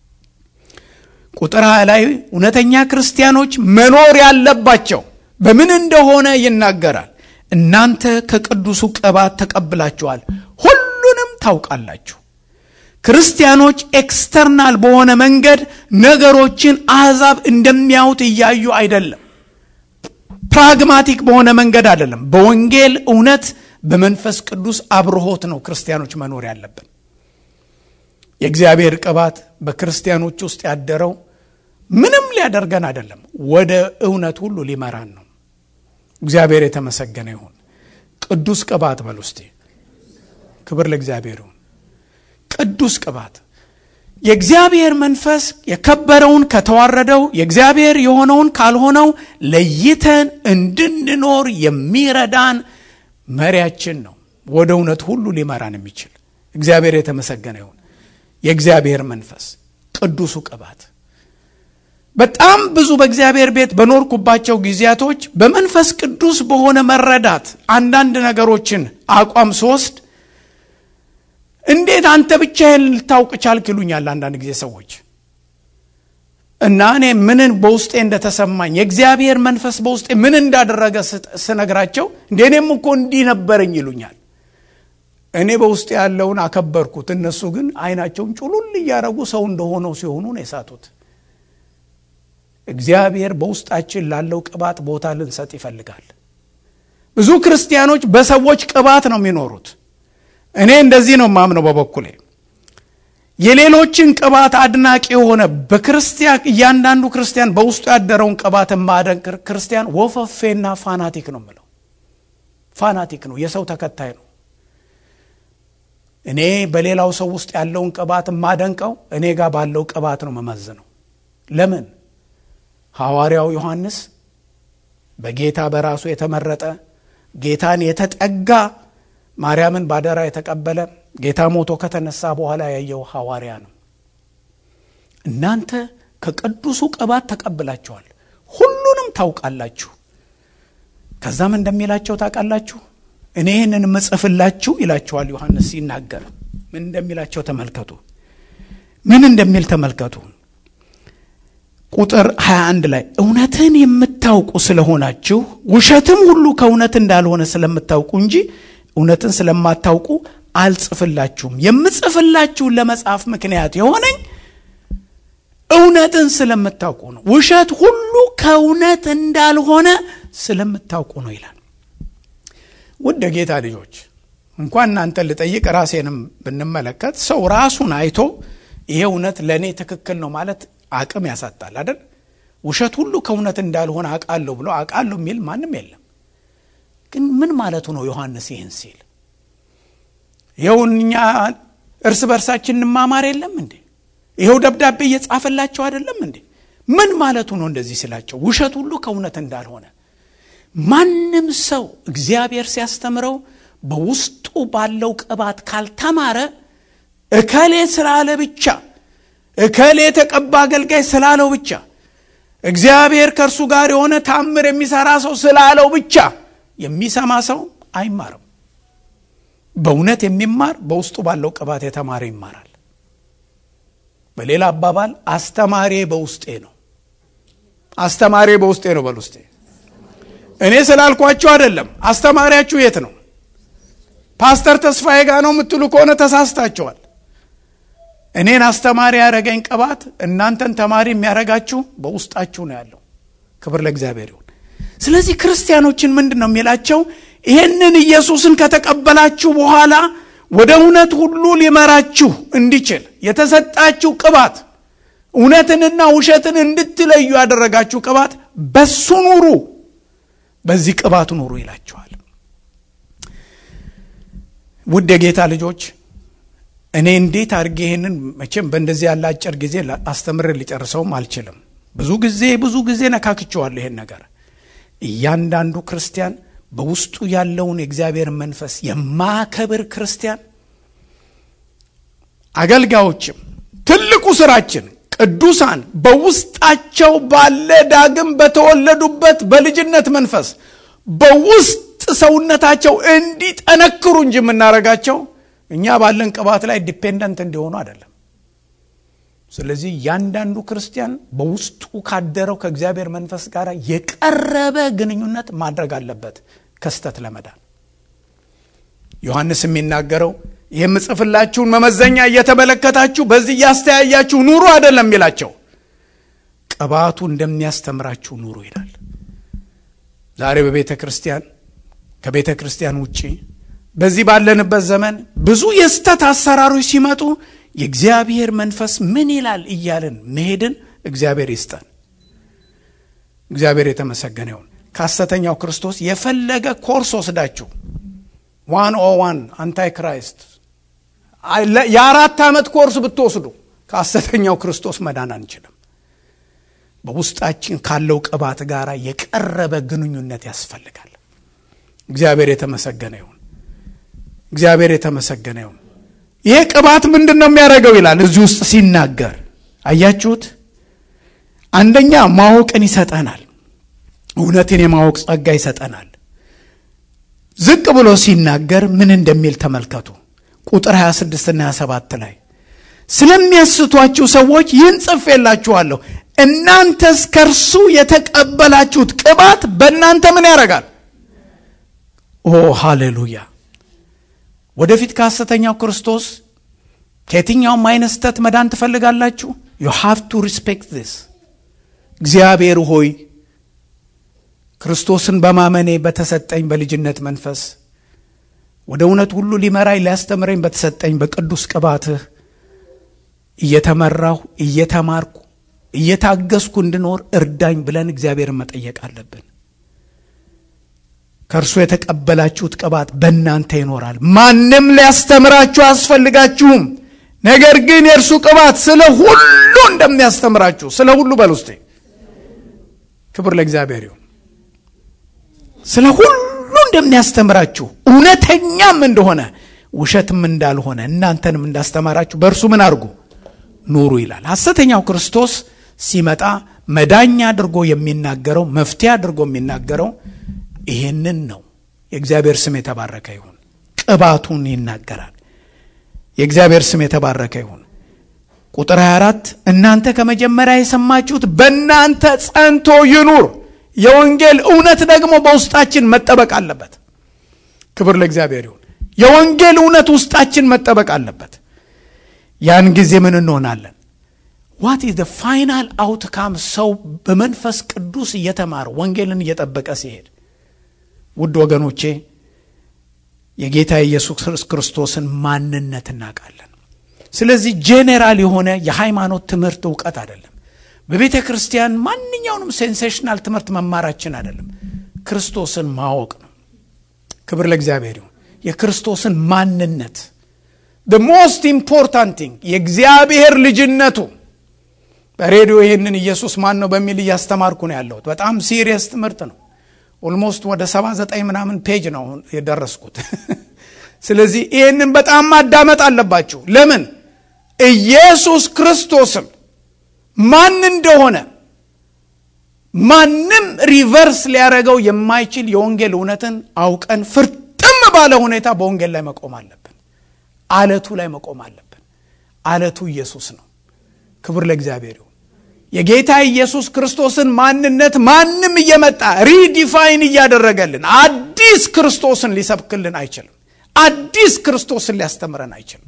Speaker 1: ቁጥር ሃያ ላይ እውነተኛ ክርስቲያኖች መኖር ያለባቸው በምን እንደሆነ ይናገራል። እናንተ ከቅዱሱ ቅባት ተቀብላችኋል፣ ሁሉንም ታውቃላችሁ። ክርስቲያኖች ኤክስተርናል በሆነ መንገድ ነገሮችን አሕዛብ እንደሚያዩት እያዩ አይደለም። ፕራግማቲክ በሆነ መንገድ አይደለም። በወንጌል እውነት በመንፈስ ቅዱስ አብርሆት ነው ክርስቲያኖች መኖር ያለብን። የእግዚአብሔር ቅባት በክርስቲያኖች ውስጥ ያደረው ምንም ሊያደርገን አይደለም፣ ወደ እውነት ሁሉ ሊመራን ነው። እግዚአብሔር የተመሰገነ ይሁን። ቅዱስ ቅባት በል ውስጤ ክብር ለእግዚአብሔር ይሁን። ቅዱስ ቅባት የእግዚአብሔር መንፈስ የከበረውን ከተዋረደው የእግዚአብሔር የሆነውን ካልሆነው ለይተን እንድንኖር የሚረዳን መሪያችን ነው። ወደ እውነት ሁሉ ሊመራን የሚችል እግዚአብሔር የተመሰገነ ይሁን። የእግዚአብሔር መንፈስ ቅዱሱ ቅባት በጣም ብዙ በእግዚአብሔር ቤት በኖርኩባቸው ጊዜያቶች በመንፈስ ቅዱስ በሆነ መረዳት አንዳንድ ነገሮችን አቋም ስወስድ እንዴት አንተ ብቻህን ልታውቅ ቻልክ ይሉኛል አንዳንድ ጊዜ ሰዎች እና እኔ ምንን በውስጤ እንደተሰማኝ የእግዚአብሔር መንፈስ በውስጤ ምን እንዳደረገ ስነግራቸው እንደ እኔም እኮ እንዲህ ነበረኝ ይሉኛል። እኔ በውስጤ ያለውን አከበርኩት። እነሱ ግን አይናቸውን ጩሉል እያደረጉ ሰው እንደሆነው ሲሆኑ ነው የሳቱት። እግዚአብሔር በውስጣችን ላለው ቅባት ቦታ ልንሰጥ ይፈልጋል። ብዙ ክርስቲያኖች በሰዎች ቅባት ነው የሚኖሩት። እኔ እንደዚህ ነው ማምነው በበኩሌ የሌሎችን ቅባት አድናቂ የሆነ በክርስቲያን እያንዳንዱ ክርስቲያን በውስጡ ያደረውን ቅባት ማደንቅ ክርስቲያን ወፈፌና ፋናቲክ ነው የምለው። ፋናቲክ ነው፣ የሰው ተከታይ ነው። እኔ በሌላው ሰው ውስጥ ያለውን ቅባት የማደንቀው እኔ ጋር ባለው ቅባት ነው መመዝነው። ለምን ሐዋርያው ዮሐንስ በጌታ በራሱ የተመረጠ ጌታን የተጠጋ ማርያምን ባደራ የተቀበለ ጌታ ሞቶ ከተነሳ በኋላ ያየው ሐዋርያ ነው። እናንተ ከቅዱሱ ቅባት ተቀብላችኋል፣ ሁሉንም ታውቃላችሁ። ከዛም እንደሚላቸው ታውቃላችሁ። እኔ ይህንን ምጽፍላችሁ ይላችኋል ዮሐንስ ሲናገር ምን እንደሚላቸው ተመልከቱ። ምን እንደሚል ተመልከቱ። ቁጥር 21 ላይ እውነትን የምታውቁ ስለሆናችሁ ውሸትም ሁሉ ከእውነት እንዳልሆነ ስለምታውቁ እንጂ እውነትን ስለማታውቁ አልጽፍላችሁም። የምጽፍላችሁን ለመጻፍ ምክንያት የሆነኝ እውነትን ስለምታውቁ ነው። ውሸት ሁሉ ከእውነት እንዳልሆነ ስለምታውቁ ነው ይላል። ውድ ጌታ ልጆች እንኳን እናንተን ልጠይቅ ራሴንም ብንመለከት ሰው ራሱን አይቶ ይሄ እውነት ለእኔ ትክክል ነው ማለት አቅም ያሳጣል አይደል? ውሸት ሁሉ ከእውነት እንዳልሆነ አውቃለሁ ብሎ አውቃለሁ የሚል ማንም የለም። ግን ምን ማለቱ ነው ዮሐንስ ይህን ሲል? ይኸው እኛ እርስ በርሳችን እንማማር የለም እንዴ? ይኸው ደብዳቤ እየጻፈላቸው አይደለም እንዴ? ምን ማለቱ ነው እንደዚህ ሲላቸው? ውሸት ሁሉ ከእውነት እንዳልሆነ ማንም ሰው እግዚአብሔር ሲያስተምረው በውስጡ ባለው ቅባት ካልተማረ እከሌ ስላለ ብቻ እከሌ የተቀባ አገልጋይ ስላለው ብቻ እግዚአብሔር ከእርሱ ጋር የሆነ ታምር የሚሰራ ሰው ስላለው ብቻ የሚሰማ ሰው አይማርም። በእውነት የሚማር በውስጡ ባለው ቅባት የተማረ ይማራል። በሌላ አባባል አስተማሪ በውስጤ ነው። አስተማሪ በውስጤ ነው። በል ውስጤ እኔ ስላልኳችሁ አይደለም። አስተማሪያችሁ የት ነው? ፓስተር ተስፋዬ ጋር ነው የምትሉ ከሆነ ተሳስታችኋል። እኔን አስተማሪ ያደረገኝ ቅባት እናንተን ተማሪ የሚያደርጋችሁ በውስጣችሁ ነው ያለው። ክብር ለእግዚአብሔር ይሁን። ስለዚህ ክርስቲያኖችን ምንድን ነው የሚላቸው? ይህንን ኢየሱስን ከተቀበላችሁ በኋላ ወደ እውነት ሁሉ ሊመራችሁ እንዲችል የተሰጣችሁ ቅባት እውነትንና ውሸትን እንድትለዩ ያደረጋችሁ ቅባት በሱ ኑሩ፣ በዚህ ቅባት ኑሩ ይላችኋል። ውድ የጌታ ልጆች እኔ እንዴት አድርጌ ይህንን መቼም በእንደዚህ ያለ አጭር ጊዜ አስተምር ሊጨርሰውም አልችልም። ብዙ ጊዜ ብዙ ጊዜ ነካክቸዋለሁ ይሄን ነገር። እያንዳንዱ ክርስቲያን በውስጡ ያለውን የእግዚአብሔር መንፈስ የማከብር ክርስቲያን፣ አገልጋዮችም ትልቁ ስራችን ቅዱሳን በውስጣቸው ባለ ዳግም በተወለዱበት በልጅነት መንፈስ በውስጥ ሰውነታቸው እንዲጠነክሩ እንጂ የምናደርጋቸው እኛ ባለን ቅባት ላይ ዲፔንደንት እንዲሆኑ አይደለም። ስለዚህ እያንዳንዱ ክርስቲያን በውስጡ ካደረው ከእግዚአብሔር መንፈስ ጋር የቀረበ ግንኙነት ማድረግ አለበት ከስተት ለመዳን። ዮሐንስ የሚናገረው ይህ የምጽፍላችሁን መመዘኛ እየተመለከታችሁ በዚህ እያስተያያችሁ ኑሩ አይደለም የሚላቸው፣ ቅባቱ እንደሚያስተምራችሁ ኑሩ ይላል። ዛሬ በቤተ ክርስቲያን ከቤተ ክርስቲያን ውጪ በዚህ ባለንበት ዘመን ብዙ የስተት አሰራሮች ሲመጡ የእግዚአብሔር መንፈስ ምን ይላል እያልን መሄድን እግዚአብሔር ይስጠን። እግዚአብሔር የተመሰገነ ይሁን። ከሐሰተኛው ክርስቶስ የፈለገ ኮርስ ወስዳችሁ ዋን ኦ ዋን አንታይ ክራይስት የአራት ዓመት ኮርስ ብትወስዱ ከሐሰተኛው ክርስቶስ መዳን አንችልም። በውስጣችን ካለው ቅባት ጋር የቀረበ ግንኙነት ያስፈልጋል። እግዚአብሔር የተመሰገነ ይሁን። እግዚአብሔር የተመሰገነ ይሁን። ይሄ ቅባት ምንድን ነው የሚያደርገው ይላል እዚህ ውስጥ ሲናገር አያችሁት። አንደኛ ማወቅን ይሰጠናል። እውነትን የማወቅ ጸጋ ይሰጠናል። ዝቅ ብሎ ሲናገር ምን እንደሚል ተመልከቱ። ቁጥር 26ና 27 ላይ ስለሚያስቷችሁ ሰዎች ይህን ጽፌላችኋለሁ፣ እናንተስ ከእርሱ የተቀበላችሁት ቅባት በእናንተ ምን ያደርጋል? ኦ ሃሌሉያ! ወደፊት ከሐሰተኛው ክርስቶስ ከየትኛውም አይነት ስተት መዳን ትፈልጋላችሁ? ዩ ሃቭ ቱ ሪስፔክት ዚስ። እግዚአብሔር ሆይ ክርስቶስን በማመኔ በተሰጠኝ በልጅነት መንፈስ ወደ እውነት ሁሉ ሊመራኝ ሊያስተምረኝ በተሰጠኝ በቅዱስ ቅባትህ እየተመራሁ እየተማርኩ እየታገስኩ እንድኖር እርዳኝ ብለን እግዚአብሔርን መጠየቅ አለብን። ከእርሱ የተቀበላችሁት ቅባት በእናንተ ይኖራል። ማንም ሊያስተምራችሁ አያስፈልጋችሁም። ነገር ግን የእርሱ ቅባት ስለ ሁሉ እንደሚያስተምራችሁ ስለ ሁሉ በል ውስጤ ክብር ለእግዚአብሔር ይሁን። ስለ ሁሉ እንደሚያስተምራችሁ እውነተኛም እንደሆነ ውሸትም እንዳልሆነ እናንተንም እንዳስተማራችሁ በእርሱ ምን አድርጉ ኑሩ ይላል። ሐሰተኛው ክርስቶስ ሲመጣ መዳኛ አድርጎ የሚናገረው መፍትሄ አድርጎ የሚናገረው ይሄንን ነው። የእግዚአብሔር ስም የተባረከ ይሁን። ቅባቱን ይናገራል። የእግዚአብሔር ስም የተባረከ ይሁን። ቁጥር 24 እናንተ ከመጀመሪያ የሰማችሁት በእናንተ ጸንቶ ይኑር። የወንጌል እውነት ደግሞ በውስጣችን መጠበቅ አለበት። ክብር ለእግዚአብሔር ይሁን። የወንጌል እውነት ውስጣችን መጠበቅ አለበት። ያን ጊዜ ምን እንሆናለን? ዋት ኢዝ ፋይናል አውትካም ሰው በመንፈስ ቅዱስ እየተማረ ወንጌልን እየጠበቀ ሲሄድ ውድ ወገኖቼ የጌታ ኢየሱስ ክርስቶስን ማንነት እናውቃለን። ስለዚህ ጄኔራል የሆነ የሃይማኖት ትምህርት እውቀት አይደለም። በቤተ ክርስቲያን ማንኛውንም ሴንሴሽናል ትምህርት መማራችን አይደለም። ክርስቶስን ማወቅ ነው። ክብር ለእግዚአብሔር ይሁን። የክርስቶስን ማንነት ሞስት ኢምፖርታንት ቲንግ የእግዚአብሔር ልጅነቱ በሬዲዮ ይህንን ኢየሱስ ማን ነው በሚል እያስተማርኩ ነው ያለሁት። በጣም ሲሪየስ ትምህርት ነው። ኦልሞስት ወደ 79 ምናምን ፔጅ ነው የደረስኩት። ስለዚህ ይህንን በጣም ማዳመጥ አለባችሁ። ለምን ኢየሱስ ክርስቶስም ማን እንደሆነ ማንም ሪቨርስ ሊያደረገው የማይችል የወንጌል እውነትን አውቀን ፍርጥም ባለ ሁኔታ በወንጌል ላይ መቆም አለብን። አለቱ ላይ መቆም አለብን። አለቱ ኢየሱስ ነው። ክብር ለእግዚአብሔር ይሁን። የጌታ ኢየሱስ ክርስቶስን ማንነት ማንም እየመጣ ሪዲፋይን እያደረገልን አዲስ ክርስቶስን ሊሰብክልን አይችልም። አዲስ ክርስቶስን ሊያስተምረን አይችልም።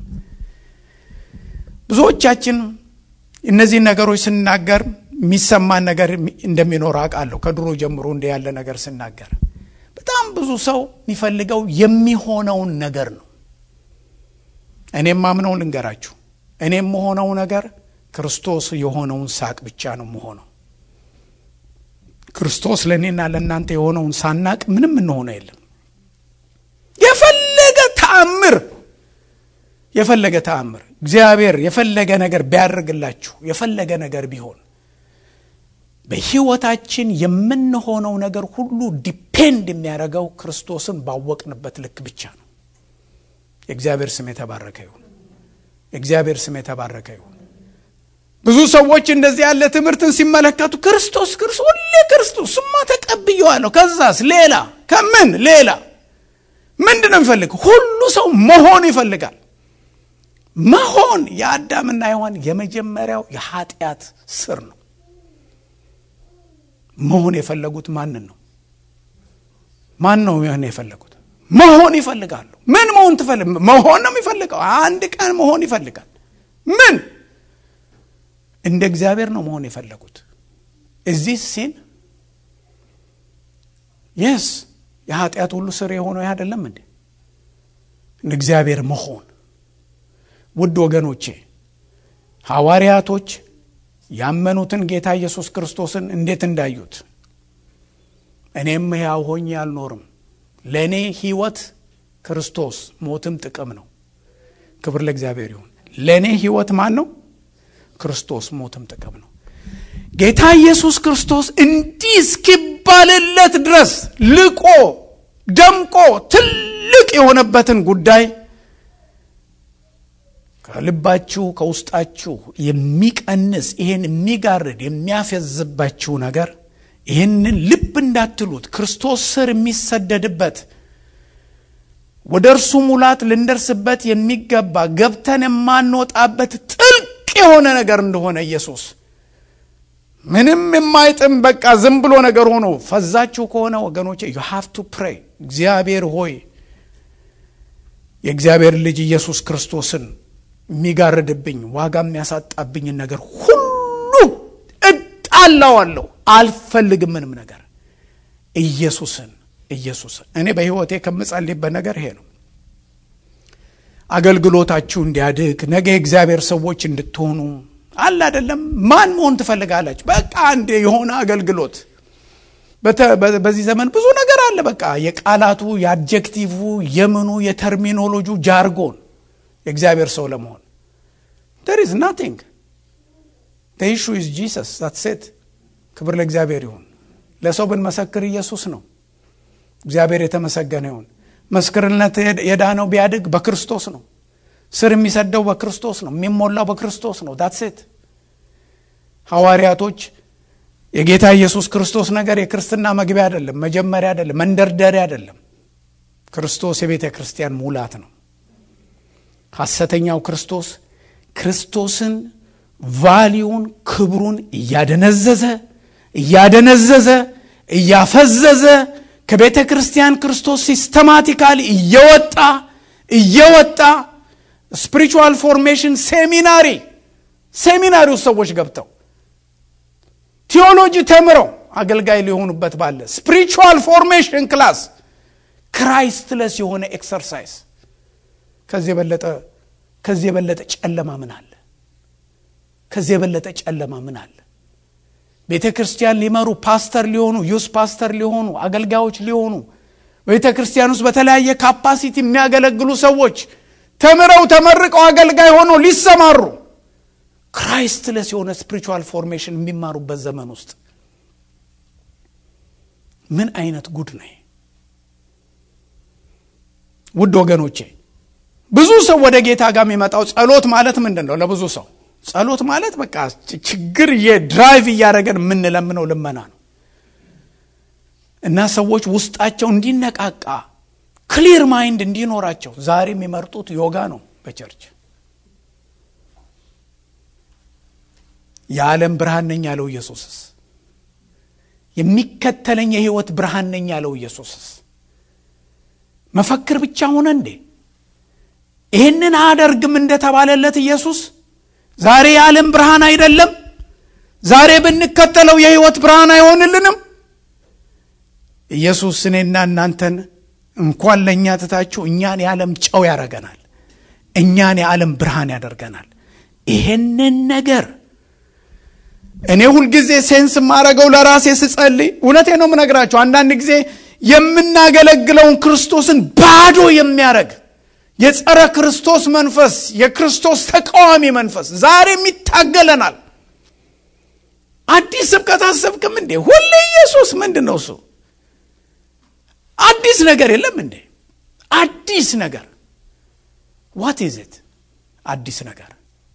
Speaker 1: ብዙዎቻችን እነዚህን ነገሮች ስናገር የሚሰማን ነገር እንደሚኖር አውቃለሁ። ከድሮ ጀምሮ እንደ ያለ ነገር ስናገር በጣም ብዙ ሰው የሚፈልገው የሚሆነውን ነገር ነው። እኔም ማምነው ልንገራችሁ፣ እኔም መሆነው ነገር ክርስቶስ የሆነውን ሳቅ ብቻ ነው መሆነው። ክርስቶስ ለእኔና ለእናንተ የሆነውን ሳናቅ ምንም እንሆነው የለም። የፈለገ ተአምር የፈለገ ተአምር እግዚአብሔር የፈለገ ነገር ቢያደርግላችሁ የፈለገ ነገር ቢሆን በሕይወታችን የምንሆነው ነገር ሁሉ ዲፔንድ የሚያደርገው ክርስቶስን ባወቅንበት ልክ ብቻ ነው። የእግዚአብሔር ስም የተባረከ ይሁን። የእግዚአብሔር ስም የተባረከ ይሁን። ብዙ ሰዎች እንደዚህ ያለ ትምህርትን ሲመለከቱ ክርስቶስ ክርስቶስ ሁሌ ክርስቶስ ስማ ተቀብየዋለሁ፣ ከዛስ ሌላ ከምን ሌላ ምንድን ነው የሚፈልግ? ሁሉ ሰው መሆን ይፈልጋል። መሆን የአዳምና ሔዋን የመጀመሪያው የኃጢአት ስር ነው። መሆን የፈለጉት ማንን ነው? ማን ነው መሆን የፈለጉት? መሆን ይፈልጋሉ። ምን መሆን ትፈልግ? መሆን ነው የሚፈልገው። አንድ ቀን መሆን ይፈልጋል። ምን እንደ እግዚአብሔር ነው መሆን የፈለጉት። እዚህ ሲን የስ የኃጢአት ሁሉ ስር የሆነው አይደለም እንዴ? እግዚአብሔር መሆን ውድ ወገኖቼ ሐዋርያቶች ያመኑትን ጌታ ኢየሱስ ክርስቶስን እንዴት እንዳዩት እኔም ሕያው ሆኜ አልኖርም ለእኔ ሕይወት ክርስቶስ ሞትም ጥቅም ነው ክብር ለእግዚአብሔር ይሁን ለእኔ ሕይወት ማን ነው ክርስቶስ ሞትም ጥቅም ነው ጌታ ኢየሱስ ክርስቶስ እንዲህ እስኪባልለት ድረስ ልቆ ደምቆ ትልቅ የሆነበትን ጉዳይ ከልባችሁ ከውስጣችሁ የሚቀንስ ይህን የሚጋርድ የሚያፈዝባችሁ ነገር ይህንን ልብ እንዳትሉት ክርስቶስ ስር የሚሰደድበት ወደ እርሱ ሙላት ልንደርስበት የሚገባ ገብተን የማንወጣበት ጥልቅ የሆነ ነገር እንደሆነ ኢየሱስ ምንም የማይጥም በቃ ዝም ብሎ ነገር ሆኖ ፈዛችሁ ከሆነ ወገኖቼ ዩ ሃቭ ቱ ፕሬይ እግዚአብሔር ሆይ የእግዚአብሔር ልጅ ኢየሱስ ክርስቶስን የሚጋርድብኝ ዋጋ የሚያሳጣብኝን ነገር ሁሉ እጣላዋለሁ አልፈልግም ምንም ነገር ኢየሱስን ኢየሱስን እኔ በህይወቴ ከምጸልይበት ነገር ይሄ ነው አገልግሎታችሁ እንዲያድግ ነገ የእግዚአብሔር ሰዎች እንድትሆኑ አለ አይደለም ማን መሆን ትፈልጋላችሁ በቃ አንድ የሆነ አገልግሎት በዚህ ዘመን ብዙ ነገር አለ በቃ የቃላቱ የአድጀክቲቭ የምኑ የተርሚኖሎጂ ጃርጎን የእግዚአብሔር ሰው ለመሆን ደር ኢዝ ናቲንግ ኢሹ ኢዝ ጂሰስ ሴት ክብር ለእግዚአብሔር ይሁን ለሰው ብንመሰክር ኢየሱስ ነው እግዚአብሔር የተመሰገነ ይሁን መስክርነት የዳነው ቢያድግ በክርስቶስ ነው ስር የሚሰደው በክርስቶስ ነው የሚሞላው በክርስቶስ ነው ዳትሴት ሐዋርያቶች የጌታ ኢየሱስ ክርስቶስ ነገር የክርስትና መግቢያ አይደለም መጀመሪያ አይደለም መንደርደሪያ አይደለም ክርስቶስ የቤተ ክርስቲያን ሙላት ነው ሐሰተኛው ክርስቶስ ክርስቶስን ቫሊዩን ክብሩን እያደነዘዘ እያደነዘዘ እያፈዘዘ ከቤተ ክርስቲያን ክርስቶስ ሲስተማቲካሊ እየወጣ እየወጣ ስፒሪቹዋል ፎርሜሽን ሴሚናሪ ሴሚናሪ ውስጥ ሰዎች ገብተው ቴዎሎጂ ተምረው አገልጋይ ሊሆኑበት ባለ ስፒሪቹዋል ፎርሜሽን ክላስ ክራይስትለስ የሆነ ኤክሰርሳይዝ ከዚህ የበለጠ ከዚህ የበለጠ ጨለማ ምን አለ ከዚህ የበለጠ ጨለማ ምን አለ ቤተ ክርስቲያን ሊመሩ ፓስተር ሊሆኑ ዩስ ፓስተር ሊሆኑ አገልጋዮች ሊሆኑ ቤተ ክርስቲያን ውስጥ በተለያየ ካፓሲቲ የሚያገለግሉ ሰዎች ተምረው ተመርቀው አገልጋይ ሆነው ሊሰማሩ ክራይስትለስ የሆነ ስፒሪቹዋል ፎርሜሽን የሚማሩበት ዘመን ውስጥ ምን አይነት ጉድ ነው ውድ ወገኖቼ ብዙ ሰው ወደ ጌታ ጋር የሚመጣው ጸሎት ማለት ምንድን ነው ለብዙ ሰው ጸሎት ማለት በቃ ችግር የድራይቭ እያደረገን የምንለምነው ልመና ነው እና ሰዎች ውስጣቸው እንዲነቃቃ ክሊር ማይንድ እንዲኖራቸው ዛሬ የሚመርጡት ዮጋ ነው በቸርች የዓለም ብርሃን ነኝ ያለው ኢየሱስስ የሚከተለኝ የህይወት ብርሃን ነኝ ያለው ኢየሱስስ መፈክር ብቻ ሆነ እንዴ ይህንን አደርግም እንደተባለለት ኢየሱስ ዛሬ የዓለም ብርሃን አይደለም ዛሬ ብንከተለው የህይወት ብርሃን አይሆንልንም ኢየሱስ እኔና እናንተን እንኳን ለእኛ ትታችሁ እኛን የዓለም ጨው ያደረገናል እኛን የዓለም ብርሃን ያደርገናል ይሄንን ነገር እኔ ሁልጊዜ ሴንስ የማረገው ለራሴ ስጸልይ እውነቴ ነው ምነግራችሁ አንዳንድ ጊዜ የምናገለግለውን ክርስቶስን ባዶ የሚያደረግ የጸረ ክርስቶስ መንፈስ የክርስቶስ ተቃዋሚ መንፈስ ዛሬም ይታገለናል አዲስ ስብከት አሰብክም እንዴ ሁሌ ኢየሱስ ምንድን ነው እሱ አዲስ ነገር የለም እንዴ አዲስ ነገር ዋት ኢዝት አዲስ ነገር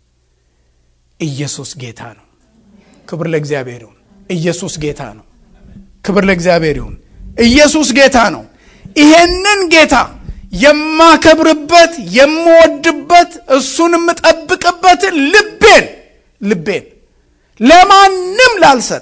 Speaker 1: ኢየሱስ ጌታ ነው ክብር ለእግዚአብሔር ይሁን ኢየሱስ ጌታ ነው ክብር ለእግዚአብሔር ይሁን ኢየሱስ ጌታ ነው ይሄንን ጌታ የማከብርበት የምወድበት እሱን የምጠብቅበትን ልቤን ልቤን ለማንም ላልሰጥ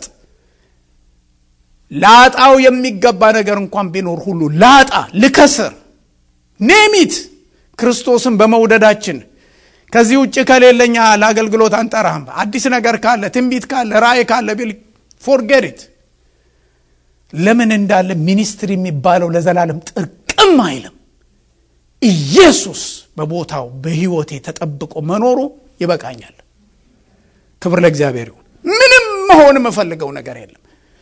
Speaker 1: ላጣው የሚገባ ነገር እንኳን ቢኖር ሁሉ ላጣ ልከስር ኔሚት ክርስቶስን በመውደዳችን ከዚህ ውጭ ከሌለኛ ለአገልግሎት አንጠራህም አዲስ ነገር ካለ ትንቢት ካለ ራእይ ካለ ቢል ፎርጌሪት ለምን እንዳለ ሚኒስትሪ የሚባለው ለዘላለም ጥርቅም አይልም ኢየሱስ በቦታው በሕይወቴ ተጠብቆ መኖሩ ይበቃኛል። ክብር ለእግዚአብሔር ይሁን። ምንም መሆን የምፈልገው ነገር የለም።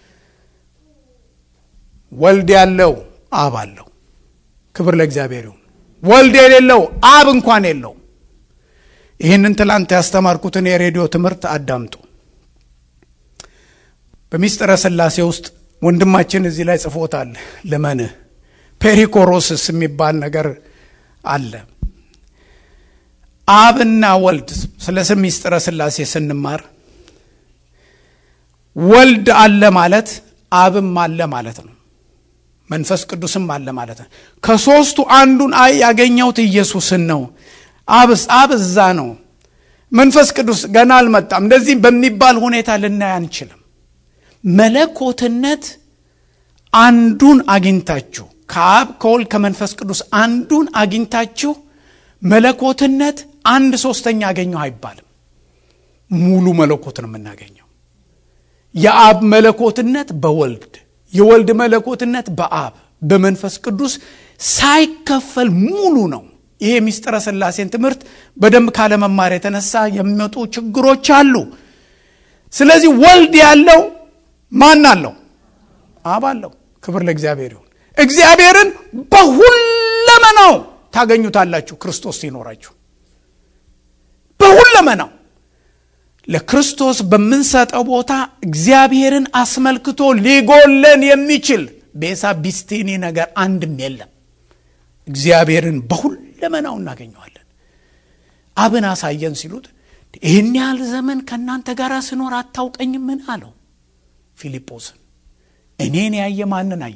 Speaker 1: ወልድ ያለው አብ አለው። ክብር ለእግዚአብሔር ይሁን። ወልድ የሌለው አብ እንኳን የለው። ይህንን ትላንት ያስተማርኩትን የሬዲዮ ትምህርት አዳምጡ። በሚስጥረ ሥላሴ ውስጥ ወንድማችን እዚህ ላይ ጽፎታል። ልመንህ ፔሪኮሮስስ የሚባል ነገር አለ። አብና ወልድ ስለ ስም ሚስጥረ ሥላሴ ስንማር ወልድ አለ ማለት አብም አለ ማለት ነው። መንፈስ ቅዱስም አለ ማለት ነው። ከሦስቱ አንዱን አይ ያገኘሁት ኢየሱስን ነው። አብስ አብ እዛ ነው። መንፈስ ቅዱስ ገና አልመጣም። እንደዚህ በሚባል ሁኔታ ልናይ አንችልም። መለኮትነት አንዱን አግኝታችሁ ከአብ ከወልድ ከመንፈስ ቅዱስ አንዱን አግኝታችሁ መለኮትነት አንድ ሶስተኛ አገኘሁ አይባልም። ሙሉ መለኮት ነው የምናገኘው። የአብ መለኮትነት በወልድ የወልድ መለኮትነት በአብ በመንፈስ ቅዱስ ሳይከፈል ሙሉ ነው። ይሄ ሚስጥረ ሥላሴን ትምህርት በደንብ ካለመማር የተነሳ የሚመጡ ችግሮች አሉ። ስለዚህ ወልድ ያለው ማን አለው? አብ አለው። ክብር ለእግዚአብሔር ይሁን። እግዚአብሔርን በሁለመናው ታገኙታላችሁ ክርስቶስ ሲኖራችሁ በሁለመናው ለክርስቶስ በምንሰጠው ቦታ እግዚአብሔርን አስመልክቶ ሊጎለን የሚችል ቤሳ ቢስቲኒ ነገር አንድም የለም። እግዚአብሔርን በሁለመናው እናገኘዋለን። አብን አሳየን ሲሉት ይህን ያህል ዘመን ከእናንተ ጋር ስኖር አታውቀኝምን አለው ፊልጶስን። እኔን ያየ ማንን አየ?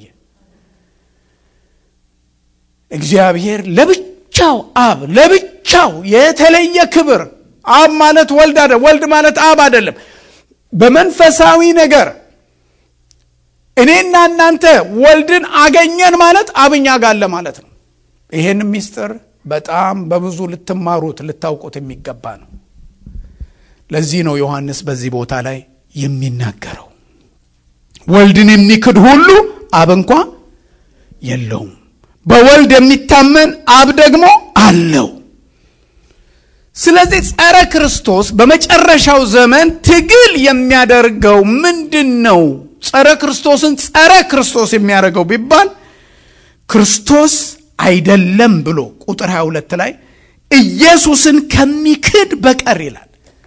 Speaker 1: እግዚአብሔር ለብቻው አብ ለብቻው የተለየ ክብር አብ ማለት ወልድ አይደለም። ወልድ ማለት አብ አይደለም። በመንፈሳዊ ነገር እኔና እናንተ ወልድን አገኘን ማለት አብኛ ጋለ ማለት ነው። ይሄን ምስጢር በጣም በብዙ ልትማሩት ልታውቁት የሚገባ ነው። ለዚህ ነው ዮሐንስ በዚህ ቦታ ላይ የሚናገረው ወልድን የሚክድ ሁሉ አብ እንኳ የለውም፣ በወልድ የሚታመን አብ ደግሞ አለው። ስለዚህ ጸረ ክርስቶስ በመጨረሻው ዘመን ትግል የሚያደርገው ምንድን ነው? ጸረ ክርስቶስን ጸረ ክርስቶስ የሚያደርገው ቢባል ክርስቶስ አይደለም ብሎ ቁጥር 22 ላይ ኢየሱስን ከሚክድ በቀር ይላል።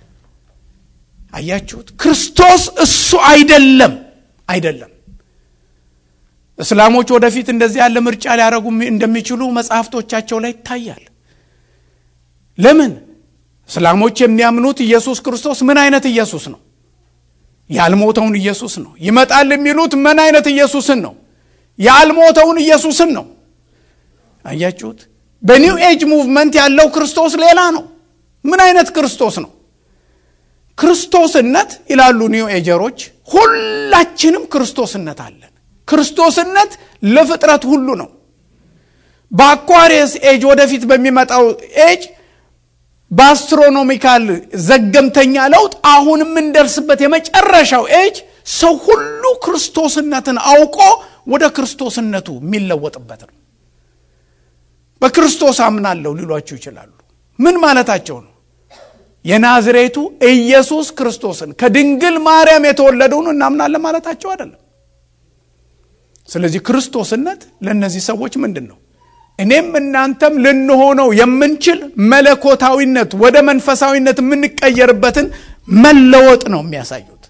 Speaker 1: አያችሁት? ክርስቶስ እሱ አይደለም አይደለም። እስላሞች ወደፊት እንደዚህ ያለ ምርጫ ሊያደርጉ እንደሚችሉ መጽሐፍቶቻቸው ላይ ይታያል። ለምን? እስላሞች የሚያምኑት ኢየሱስ ክርስቶስ ምን አይነት ኢየሱስ ነው? ያልሞተውን ኢየሱስ ነው። ይመጣል የሚሉት ምን አይነት ኢየሱስን ነው? ያልሞተውን ኢየሱስን ነው። አያችሁት? በኒው ኤጅ ሙቭመንት ያለው ክርስቶስ ሌላ ነው። ምን አይነት ክርስቶስ ነው? ክርስቶስነት ይላሉ ኒው ኤጀሮች፣ ሁላችንም ክርስቶስነት አለን። ክርስቶስነት ለፍጥረት ሁሉ ነው። በአኳሪየስ ኤጅ ወደፊት በሚመጣው ኤጅ በአስትሮኖሚካል ዘገምተኛ ለውጥ አሁን የምንደርስበት የመጨረሻው ኤጅ ሰው ሁሉ ክርስቶስነትን አውቆ ወደ ክርስቶስነቱ የሚለወጥበት ነው። በክርስቶስ አምናለሁ ሊሏችሁ ይችላሉ። ምን ማለታቸው ነው? የናዝሬቱ ኢየሱስ ክርስቶስን ከድንግል ማርያም የተወለደውን እናምናለን ማለታቸው አይደለም። ስለዚህ ክርስቶስነት ለእነዚህ ሰዎች ምንድን ነው? እኔም እናንተም ልንሆነው የምንችል መለኮታዊነት ወደ መንፈሳዊነት የምንቀየርበትን መለወጥ ነው የሚያሳዩት።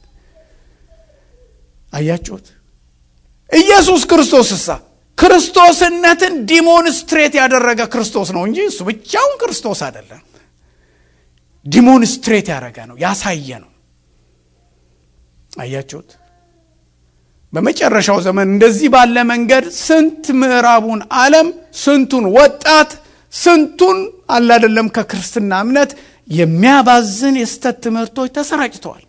Speaker 1: አያችሁት? ኢየሱስ ክርስቶስ እሳ ክርስቶስነትን ዲሞንስትሬት ያደረገ ክርስቶስ ነው እንጂ እሱ ብቻውን ክርስቶስ አይደለም። ዲሞንስትሬት ያደረገ ነው፣ ያሳየ ነው። አያችሁት? በመጨረሻው ዘመን እንደዚህ ባለ መንገድ ስንት ምዕራቡን ዓለም ስንቱን ወጣት ስንቱን አላደለም ከክርስትና እምነት የሚያባዝን የስተት ትምህርቶች ተሰራጭተዋል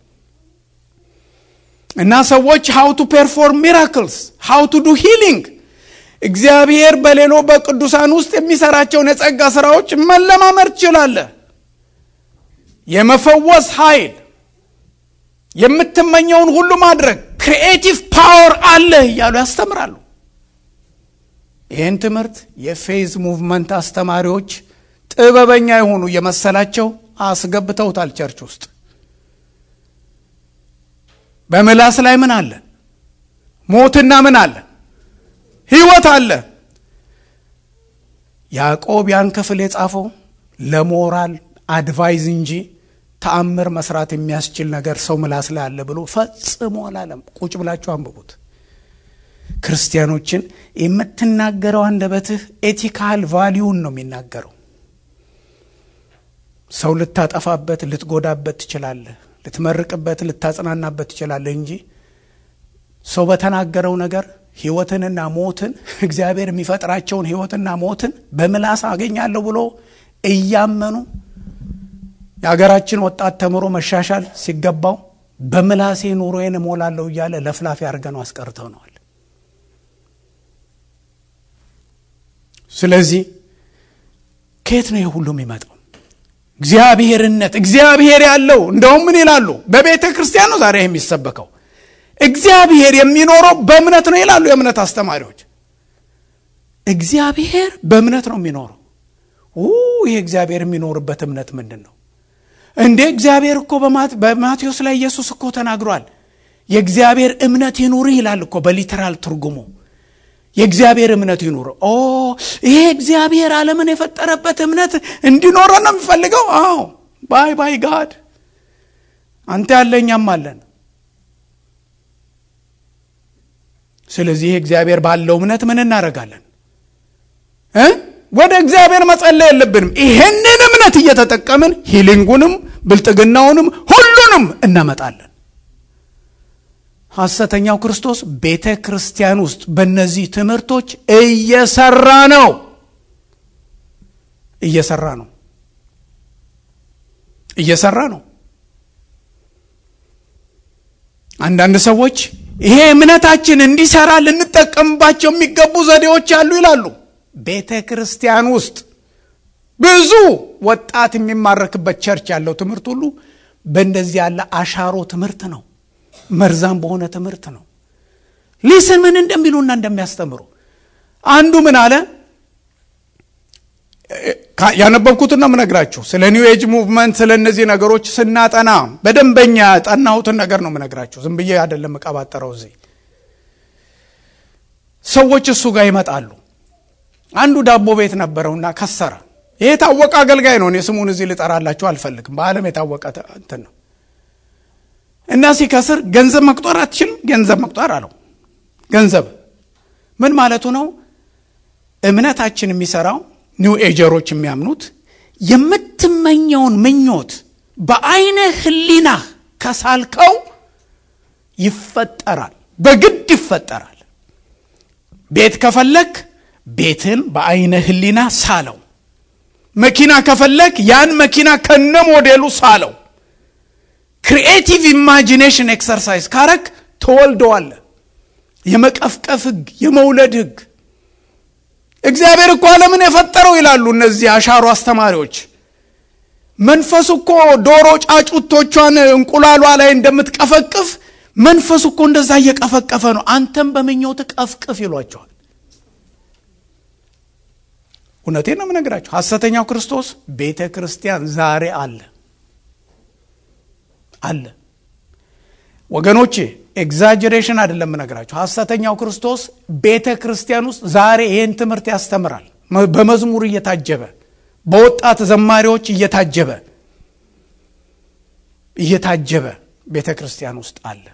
Speaker 1: እና ሰዎች ሃው ቱ ፔርፎርም ሚራክልስ ሃው ቱ ዱ ሂሊንግ እግዚአብሔር በሌሎ በቅዱሳን ውስጥ የሚሰራቸውን የጸጋ ስራዎች መለማመድ ትችላለህ። የመፈወስ ኃይል የምትመኘውን ሁሉ ማድረግ ክሪኤቲቭ ፓወር አለህ እያሉ ያስተምራሉ። ይህን ትምህርት የፌዝ ሙቭመንት አስተማሪዎች ጥበበኛ የሆኑ የመሰላቸው አስገብተውታል ቸርች ውስጥ። በምላስ ላይ ምን አለ? ሞትና ምን አለ? ሕይወት አለ። ያዕቆብ ያን ክፍል የጻፈው ለሞራል አድቫይዝ እንጂ ተአምር መስራት የሚያስችል ነገር ሰው ምላስ ላይ አለ ብሎ ፈጽሞ አላለም። ቁጭ ብላችሁ አንብቡት። ክርስቲያኖችን የምትናገረው አንደበትህ ኤቲካል ቫሊዩን ነው የሚናገረው። ሰው ልታጠፋበት፣ ልትጎዳበት ትችላለህ። ልትመርቅበት፣ ልታጽናናበት ትችላለህ እንጂ ሰው በተናገረው ነገር ሕይወትንና ሞትን እግዚአብሔር የሚፈጥራቸውን ሕይወትና ሞትን በምላስ አገኛለሁ ብሎ እያመኑ የሀገራችን ወጣት ተምሮ መሻሻል ሲገባው በምላሴ ኑሮዬን እሞላለሁ እያለ ለፍላፊ አድርገነው አስቀርተነዋል። ስለዚህ ከየት ነው ይህ ሁሉ የሚመጣው? እግዚአብሔርነት እግዚአብሔር ያለው እንደውም ምን ይላሉ? በቤተ ክርስቲያን ነው ዛሬ የሚሰበከው። እግዚአብሔር የሚኖረው በእምነት ነው ይላሉ የእምነት አስተማሪዎች። እግዚአብሔር በእምነት ነው የሚኖረው። ይህ እግዚአብሔር የሚኖርበት እምነት ምንድን ነው እንዴ? እግዚአብሔር እኮ በማቴዎስ ላይ ኢየሱስ እኮ ተናግሯል። የእግዚአብሔር እምነት ይኑርህ ይላል እኮ በሊተራል ትርጉሙ የእግዚአብሔር እምነት ይኑር። ኦ ይሄ እግዚአብሔር ዓለምን የፈጠረበት እምነት እንዲኖረ ነው የሚፈልገው። አዎ ባይ ባይ ጋድ አንተ ያለ እኛም አለን። ስለዚህ ይሄ እግዚአብሔር ባለው እምነት ምን እናደርጋለን እ ወደ እግዚአብሔር መጸለይ የለብንም። ይሄንን እምነት እየተጠቀምን ሂሊንጉንም ብልጥግናውንም ሁሉንም እናመጣለን። ሐሰተኛው ክርስቶስ ቤተ ክርስቲያን ውስጥ በእነዚህ ትምህርቶች እየሰራ ነው እየሰራ ነው እየሰራ ነው። አንዳንድ ሰዎች ይሄ እምነታችን እንዲሰራ ልንጠቀምባቸው የሚገቡ ዘዴዎች አሉ ይላሉ። ቤተ ክርስቲያን ውስጥ ብዙ ወጣት የሚማረክበት ቸርች ያለው ትምህርት ሁሉ በእንደዚህ ያለ አሻሮ ትምህርት ነው። መርዛም በሆነ ትምህርት ነው። ሊስን ምን እንደሚሉና እንደሚያስተምሩ አንዱ ምን አለ ያነበብኩትን ነው የምነግራችሁ። ስለ ኒው ኤጅ ሙቭመንት ስለ እነዚህ ነገሮች ስናጠና በደንበኛ ጠናሁትን ነገር ነው የምነግራችሁ። ዝም ብዬ አይደለም እቀባጠረው። እዚህ ሰዎች እሱ ጋር ይመጣሉ። አንዱ ዳቦ ቤት ነበረውና ከሰረ። ይሄ የታወቀ አገልጋይ ነው። እኔ ስሙን እዚህ ልጠራላችሁ አልፈልግም። በዓለም የታወቀ እንትን ነው እና ሲከስር ገንዘብ መቁጠር አትችልም። ገንዘብ መቁጠር አለው። ገንዘብ ምን ማለቱ ነው? እምነታችን የሚሰራው ኒው ኤጀሮች የሚያምኑት የምትመኘውን ምኞት በአይነ ህሊናህ ከሳልከው ይፈጠራል፣ በግድ ይፈጠራል። ቤት ከፈለክ ቤትን በአይነ ህሊና ሳለው። መኪና ከፈለክ ያን መኪና ከነ ሞዴሉ ሳለው። ክሪኤቲቭ ኢማጂኔሽን ኤክሰርሳይዝ ካረክ ተወልደዋለ። የመቀፍቀፍ ህግ፣ የመውለድ ህግ እግዚአብሔር እኮ ዓለምን የፈጠረው ይላሉ እነዚህ አሻሮ አስተማሪዎች። መንፈሱ እኮ ዶሮ ጫጩቶቿን እንቁላሏ ላይ እንደምትቀፈቅፍ መንፈሱ እኮ እንደዛ እየቀፈቀፈ ነው። አንተም በምኞት ቀፍቅፍ ይሏቸዋል። እውነቴን ነው የምነግራቸው። ሐሰተኛው ክርስቶስ ቤተ ክርስቲያን ዛሬ አለ አለ ወገኖቼ፣ ኤግዛጀሬሽን አይደለም የምነግራቸው። ሐሰተኛው ክርስቶስ ቤተ ክርስቲያን ውስጥ ዛሬ ይህን ትምህርት ያስተምራል። በመዝሙር እየታጀበ በወጣት ዘማሪዎች እየታጀበ እየታጀበ ቤተ ክርስቲያን ውስጥ አለ።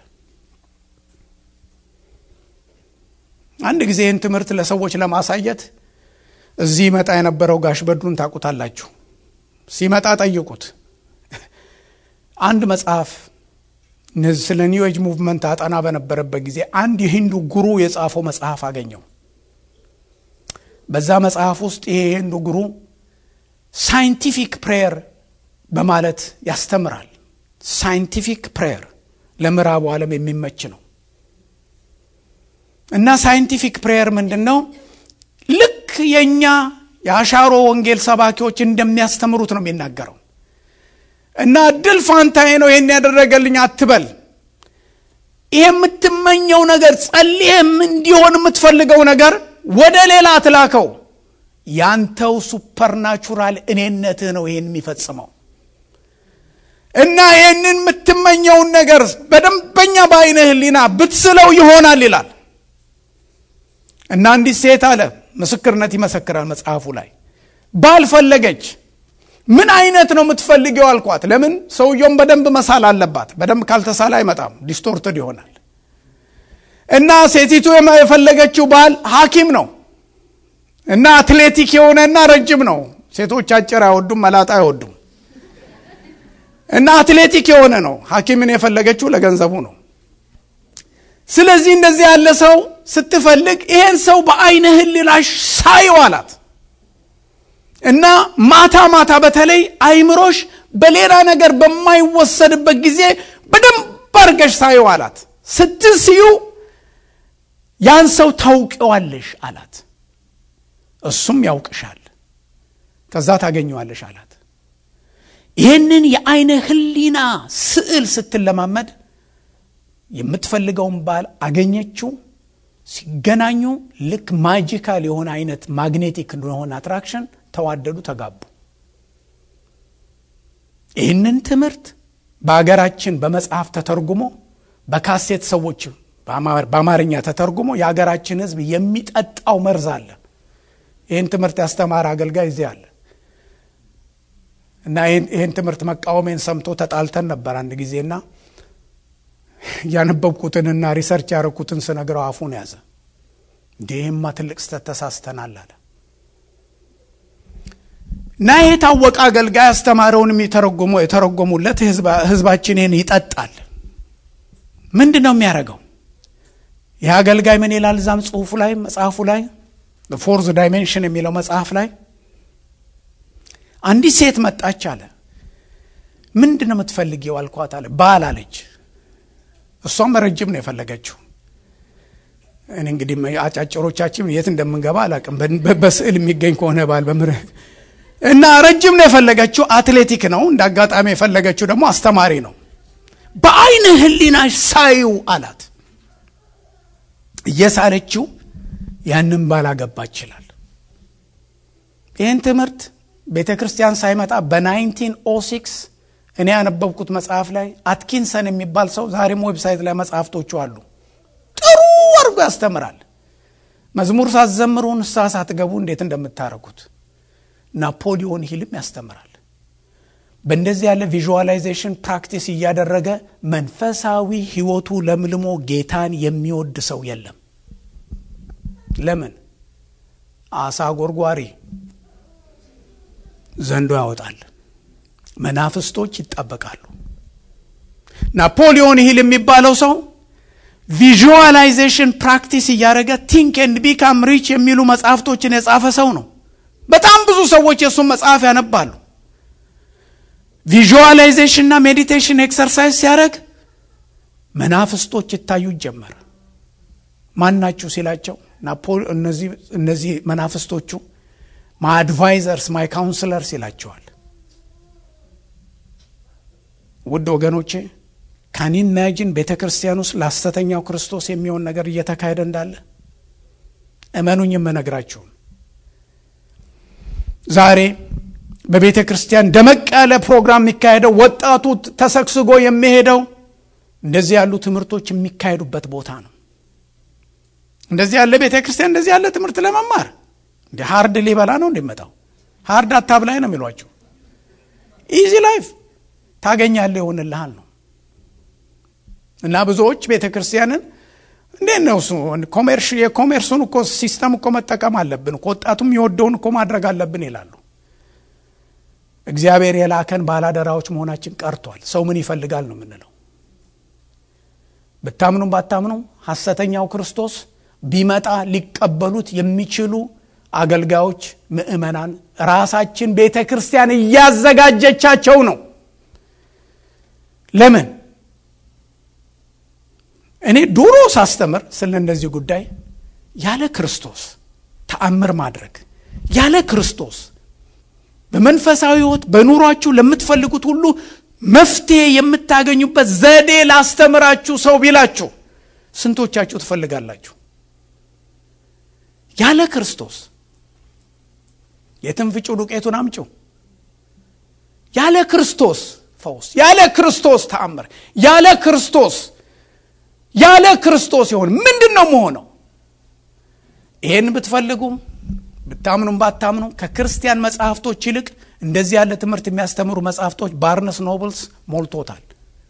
Speaker 1: አንድ ጊዜ ይህን ትምህርት ለሰዎች ለማሳየት እዚህ ይመጣ የነበረው ጋሽ በድሩን ታውቁታላችሁ። ሲመጣ ጠይቁት። አንድ መጽሐፍ ስለ ኒው ኤጅ ሙቭመንት አጠና በነበረበት ጊዜ አንድ የሂንዱ ጉሩ የጻፈው መጽሐፍ አገኘው። በዛ መጽሐፍ ውስጥ ይሄ የሂንዱ ጉሩ ሳይንቲፊክ ፕሬየር በማለት ያስተምራል። ሳይንቲፊክ ፕሬየር ለምዕራቡ ዓለም የሚመች ነው እና ሳይንቲፊክ ፕሬየር ምንድን ነው? ልክ የእኛ የአሻሮ ወንጌል ሰባኪዎች እንደሚያስተምሩት ነው የሚናገረው። እና እድል ፋንታዬ ነው ይህን ያደረገልኝ አትበል። ይሄ የምትመኘው ነገር ጸልየም እንዲሆን የምትፈልገው ነገር ወደ ሌላ አትላከው። ያንተው ሱፐርናቹራል እኔነትህ ነው ይህን የሚፈጽመው እና ይህንን የምትመኘውን ነገር በደንበኛ በአይነ ህሊና ብትስለው ይሆናል ይላል እና አንዲት ሴት አለ ምስክርነት ይመሰክራል መጽሐፉ ላይ ባል ፈለገች ምን አይነት ነው የምትፈልገው አልኳት ለምን ሰውየውም በደንብ መሳል አለባት በደንብ ካልተሳለ አይመጣም ዲስቶርትድ ይሆናል እና ሴቲቱ የፈለገችው ባል ሀኪም ነው እና አትሌቲክ የሆነና ረጅም ነው ሴቶች አጭር አይወዱም መላጣ አይወዱም እና አትሌቲክ የሆነ ነው ሀኪምን የፈለገችው ለገንዘቡ ነው ስለዚህ እንደዚህ ያለ ሰው ስትፈልግ ይሄን ሰው በአይነ ህሊናሽ ሳየው አላት እና ማታ ማታ በተለይ አይምሮሽ በሌላ ነገር በማይወሰድበት ጊዜ በደንብ አርገሽ ሳየው አላት ስትስዩ ያን ሰው ታውቀዋለሽ አላት እሱም ያውቅሻል ከዛ ታገኘዋለሽ አላት ይህንን የአይነ ህሊና ስዕል ስትለማመድ የምትፈልገውን ባል አገኘችው ሲገናኙ ልክ ማጂካል የሆነ አይነት ማግኔቲክ እንደሆነ አትራክሽን ተዋደዱ ተጋቡ ይህንን ትምህርት በሀገራችን በመጽሐፍ ተተርጉሞ በካሴት ሰዎች በአማርኛ ተተርጉሞ የሀገራችን ህዝብ የሚጠጣው መርዝ አለ ይህን ትምህርት ያስተማረ አገልጋይ እዚህ አለ እና ይህን ትምህርት መቃወሜን ሰምቶ ተጣልተን ነበር አንድ ጊዜና ያነበብኩትንና ሪሰርች ያደረኩትን ስነግረው አፉን ያዘ እንዲህማ ትልቅ ስተት ተሳስተናል አለ እና ይህ የታወቀ አገልጋይ አስተማረውን የተረጎሙለት ህዝባችን ይህን ይጠጣል ምንድን ነው የሚያደርገው ይህ አገልጋይ ምን ይላል እዛም ጽሁፉ ላይ መጽሐፉ ላይ ፎርዝ ዳይሜንሽን የሚለው መጽሐፍ ላይ አንዲት ሴት መጣች አለ ምንድን ነው የምትፈልጊው አልኳት አለ ባል አለች እሷም ረጅም ነው የፈለገችው እኔ እንግዲህ አጫጭሮቻችን የት እንደምንገባ አላቅም በስዕል የሚገኝ ከሆነ ባል በምር እና ረጅም ነው የፈለገችው አትሌቲክ ነው እንደ አጋጣሚ የፈለገችው ደግሞ አስተማሪ ነው በአይነ ህሊናሽ ሳዩ አላት እየሳለችው ያንን ባላገባ ይችላል ይህን ትምህርት ቤተ ክርስቲያን ሳይመጣ በ1906 እኔ ያነበብኩት መጽሐፍ ላይ አትኪንሰን የሚባል ሰው ዛሬም ዌብሳይት ላይ መጽሐፍቶቹ አሉ ጥሩ አድርጎ ያስተምራል መዝሙር ሳትዘምሩ ንስሐ ሳትገቡ እንዴት እንደምታደረጉት ናፖሊዮን ሂልም ያስተምራል በእንደዚህ ያለ ቪዥዋላይዜሽን ፕራክቲስ እያደረገ መንፈሳዊ ህይወቱ ለምልሞ ጌታን የሚወድ ሰው የለም ለምን አሳ ጎርጓሪ ዘንዶ ያወጣል መናፍስቶች ይጠበቃሉ ናፖሊዮን ሂል የሚባለው ሰው ቪዥዋላይዜሽን ፕራክቲስ እያደረገ ቲንክ ኤንድ ቢካም ሪች የሚሉ መጽሐፍቶችን የጻፈ ሰው ነው በጣም ብዙ ሰዎች የእሱን መጽሐፍ ያነባሉ ቪዥዋላይዜሽን እና ሜዲቴሽን ኤክሰርሳይዝ ሲያደረግ መናፍስቶች ይታዩ ጀመረ ማናችሁ ሲላቸው እነዚህ መናፍስቶቹ ማይ አድቫይዘርስ ማይ ካውንስለርስ ይላቸዋል ውድ ወገኖቼ ካን ኢማጂን ቤተ ክርስቲያን ውስጥ ለሐሰተኛው ክርስቶስ የሚሆን ነገር እየተካሄደ እንዳለ እመኑኝ የምነግራችሁም ዛሬ በቤተ ክርስቲያን ደመቅ ያለ ፕሮግራም የሚካሄደው ወጣቱ ተሰግስጎ የሚሄደው እንደዚህ ያሉ ትምህርቶች የሚካሄዱበት ቦታ ነው እንደዚህ ያለ ቤተ ክርስቲያን እንደዚህ ያለ ትምህርት ለመማር እንደ ሀርድ ሊበላ ነው እንደመጣው ሀርድ አታብላይ ነው የሚሏቸው ኢዚ ላይፍ ታገኛለህ ይሆንልሃል ነው እና ብዙዎች ቤተ ክርስቲያንን እንዴት ነው እሱ የኮሜርሱን እኮ ሲስተም እኮ መጠቀም አለብን ወጣቱም የወደውን እኮ ማድረግ አለብን ይላሉ እግዚአብሔር የላከን ባላደራዎች መሆናችን ቀርቷል ሰው ምን ይፈልጋል ነው የምንለው ብታምኑም ባታምኑም ሐሰተኛው ክርስቶስ ቢመጣ ሊቀበሉት የሚችሉ አገልጋዮች ምእመናን ራሳችን ቤተ ክርስቲያን እያዘጋጀቻቸው ነው ለምን እኔ ድሮ ሳስተምር ስለ እንደዚህ ጉዳይ ያለ ክርስቶስ ተአምር ማድረግ ያለ ክርስቶስ በመንፈሳዊ ህይወት በኑሯችሁ ለምትፈልጉት ሁሉ መፍትሄ የምታገኙበት ዘዴ ላስተምራችሁ ሰው ቢላችሁ ስንቶቻችሁ ትፈልጋላችሁ ያለ ክርስቶስ የትም ፍጩ ዱቄቱን አምጪው ያለ ክርስቶስ ፈውስ ያለ ክርስቶስ ተአምር ያለ ክርስቶስ ያለ ክርስቶስ የሆን ምንድን ነው መሆነው ይህን ብትፈልጉ ብታምኑም ባታምኑ ከክርስቲያን መጽሐፍቶች ይልቅ እንደዚህ ያለ ትምህርት የሚያስተምሩ መጽሐፍቶች ባርነስ ኖብልስ ሞልቶታል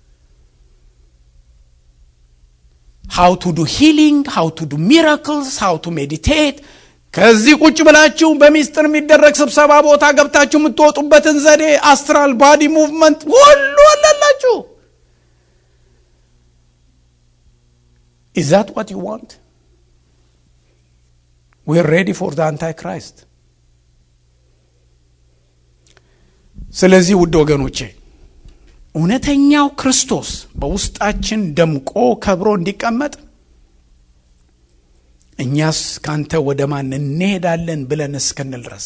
Speaker 1: ሃው ቱ ዱ ሂሊንግ ሃው ቱ ዱ ሚራክልስ ሃው ቱ ሜዲቴት ከዚህ ቁጭ ብላችሁ በሚስጥር የሚደረግ ስብሰባ ቦታ ገብታችሁ የምትወጡበትን ዘዴ አስትራል ባዲ ሙቭመንት ሁሉ አላላችሁ ኢዝ ዛት ዋት ዩ ዋንት ዌር ሬዲ ፎር ደ አንታይ ክራይስት ስለዚህ ውድ ወገኖቼ እውነተኛው ክርስቶስ በውስጣችን ደምቆ ከብሮ እንዲቀመጥ እኛስ ካንተ ወደ ማን እንሄዳለን ብለን እስክንል ድረስ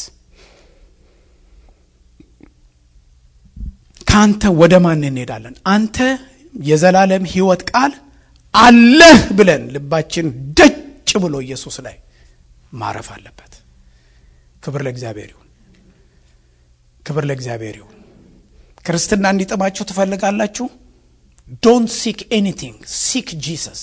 Speaker 1: ካንተ ወደ ማን እንሄዳለን አንተ የዘላለም ህይወት ቃል አለህ ብለን ልባችን ደጭ ብሎ ኢየሱስ ላይ ማረፍ አለበት ክብር ለእግዚአብሔር ይሁን ክብር ለእግዚአብሔር ይሁን ክርስትና እንዲጥማችሁ ትፈልጋላችሁ ዶንት ሲክ ኤኒቲንግ ሲክ ጂሰስ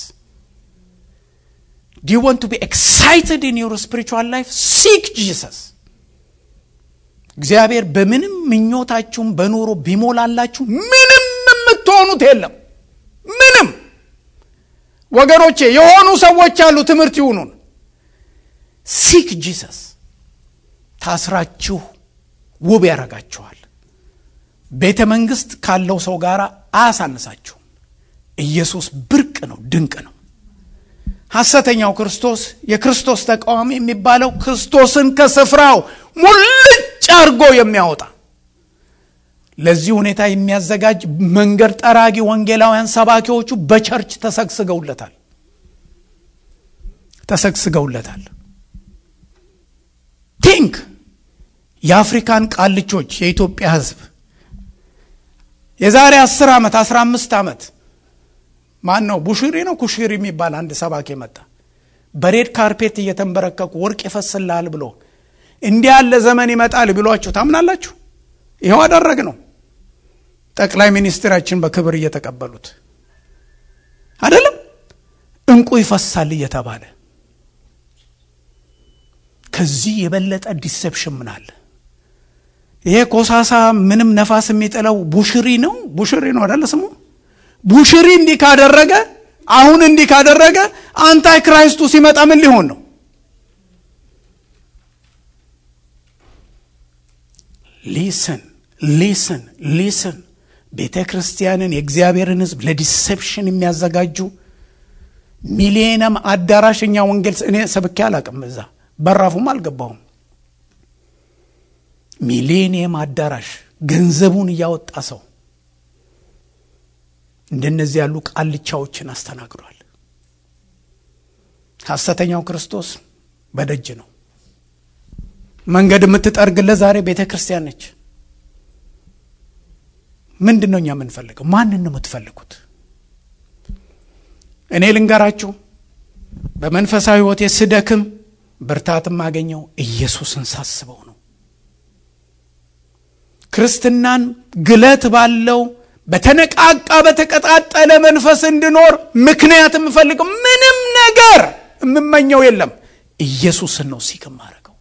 Speaker 1: ዲ ዩ ዋንት ቱ ቢ ኤክሳይትድ ኢን ዩር ስፒሪቹዋል ላይፍ ሲክ ጂሰስ እግዚአብሔር በምንም ምኞታችሁም በኑሮ ቢሞላላችሁ ምንም የምትሆኑት የለም ምንም ወገኖቼ የሆኑ ሰዎች አሉ ትምህርት ይሁኑን ሲክ ጂሰስ ታስራችሁ ውብ ያረጋችኋል ቤተ መንግስት ካለው ሰው ጋር አያሳንሳችሁም ኢየሱስ ብርቅ ነው ድንቅ ነው ሐሰተኛው ክርስቶስ የክርስቶስ ተቃዋሚ የሚባለው ክርስቶስን ከስፍራው ሙልጭ አርጎ የሚያወጣ ለዚህ ሁኔታ የሚያዘጋጅ መንገድ ጠራጊ ወንጌላውያን ሰባኪዎቹ በቸርች ተሰግስገውለታል ተሰግስገውለታል ቲንክ የአፍሪካን ቃልቾች የኢትዮጵያ ህዝብ የዛሬ አስር ዓመት አስራ አምስት ዓመት ማን ነው ቡሽሪ ነው ኩሽሪ የሚባል አንድ ሰባኪ መጣ በሬድ ካርፔት እየተንበረከኩ ወርቅ ይፈስልሃል ብሎ እንዲህ ያለ ዘመን ይመጣል ብሏችሁ ታምናላችሁ ይኸው አደረግ ነው ጠቅላይ ሚኒስትራችን በክብር እየተቀበሉት አይደለም እንቁ ይፈሳል እየተባለ ከዚህ የበለጠ ዲሴፕሽን ምን አለ ይሄ ኮሳሳ ምንም ነፋስ የሚጥለው ቡሽሪ ነው ቡሽሪ ነው አደለ ስሙ ቡሽሪ እንዲህ ካደረገ አሁን እንዲህ ካደረገ አንታይ ክራይስቱ ሲመጣ ምን ሊሆን ነው ሊስን ሊስን ሊስን ቤተ ክርስቲያንን የእግዚአብሔርን ህዝብ ለዲሴፕሽን የሚያዘጋጁ ሚሊየነም አዳራሽ እኛ ወንጌል እኔ ሰብኬ አላቅም እዛ በራፉም አልገባሁም ሚሌኒየም አዳራሽ ገንዘቡን እያወጣ ሰው እንደነዚህ ያሉ ቃልቻዎችን አስተናግዷል ሐሰተኛው ክርስቶስ በደጅ ነው መንገድ የምትጠርግለት ዛሬ ቤተ ክርስቲያን ነች ምንድን ነው እኛ የምንፈልገው ማንን ነው የምትፈልጉት እኔ ልንገራችሁ በመንፈሳዊ ህይወቴ ስደክም ብርታት የማገኘው ኢየሱስን ሳስበው ነው ክርስትናን ግለት ባለው በተነቃቃ በተቀጣጠለ መንፈስ እንድኖር ምክንያት የምፈልገው ምንም ነገር የምመኘው የለም ኢየሱስን ነው ሲክ ማድረገው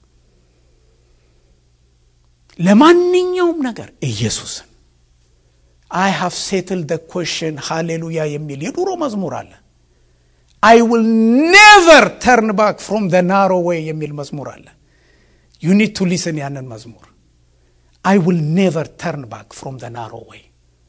Speaker 1: ለማንኛውም ነገር ኢየሱስን አይ ሃቭ ሴትል ደ ኮሽን ሃሌሉያ የሚል የዱሮ መዝሙር አለ አይ ዊል ኔቨር ተርን ባክ ፍሮም ደ ናሮ ዌይ የሚል መዝሙር አለ ዩ ኒድ ቱ ሊስን ያንን መዝሙር አይ ዊል ኔቨር ተርን ባክ ፍሮም ደ ናሮ ዌይ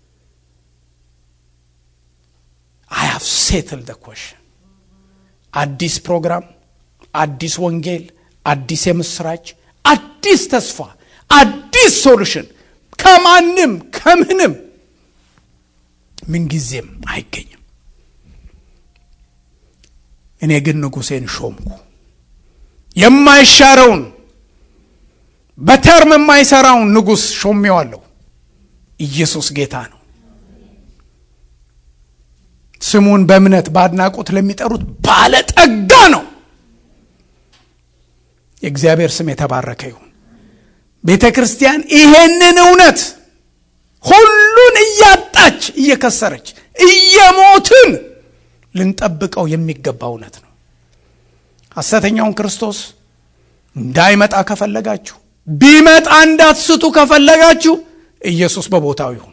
Speaker 1: አይ ሃቭ ሴትል ደ ኮሽን አዲስ ፕሮግራም አዲስ ወንጌል አዲስ የምስራች አዲስ ተስፋ አዲስ ሶሉሽን ከማንም ከምንም ምንጊዜም አይገኝም እኔ ግን ንጉሴን ሾምኩ የማይሻረውን በተርም የማይሰራውን ንጉሥ ሾሜዋለሁ ኢየሱስ ጌታ ነው ስሙን በእምነት በአድናቆት ለሚጠሩት ባለጠጋ ነው የእግዚአብሔር ስም የተባረከ ይሁን። ቤተ ክርስቲያን ይሄንን እውነት ሁሉን እያጣች እየከሰረች እየሞትን ልንጠብቀው የሚገባ እውነት ነው። ሐሰተኛውን ክርስቶስ እንዳይመጣ ከፈለጋችሁ ቢመጣ እንዳትስቱ ከፈለጋችሁ ኢየሱስ በቦታው ይሁን።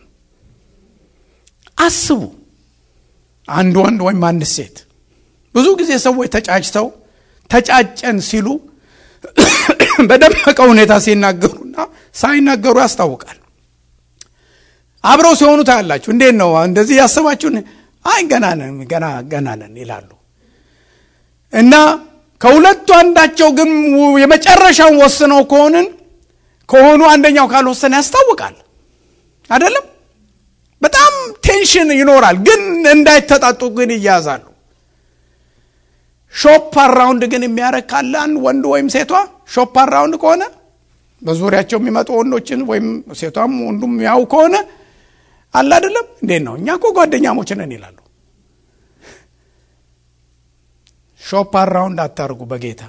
Speaker 1: አስቡ። አንድ ወንድ ወይም አንድ ሴት ብዙ ጊዜ ሰዎች ተጫጭተው ተጫጨን ሲሉ በደመቀ ሁኔታ ሲናገሩና ሳይናገሩ ያስታውቃል። አብረው ሲሆኑ ታያላችሁ። እንዴት ነው እንደዚህ ያሰባችሁን? አይ ገና ነን ገና ገና ነን ይላሉ እና ከሁለቱ አንዳቸው ግን የመጨረሻውን ወስነው ከሆንን ከሆኑ አንደኛው ካልወሰነ ያስታውቃል። አይደለም? በጣም ቴንሽን ይኖራል። ግን እንዳይተጣጡ ግን ይያዛሉ። ሾፕ አራውንድ ግን የሚያደርግ ካለ አንድ ወንድ ወይም ሴቷ ሾፕ አራውንድ ከሆነ በዙሪያቸው የሚመጡ ወንዶችን ወይም ሴቷም ወንዱም ያው ከሆነ አለ አይደለም እንዴት ነው እኛ እኮ ጓደኛሞች ነን ይላሉ። ሾፕ አራውንድ አታርጉ። በጌታ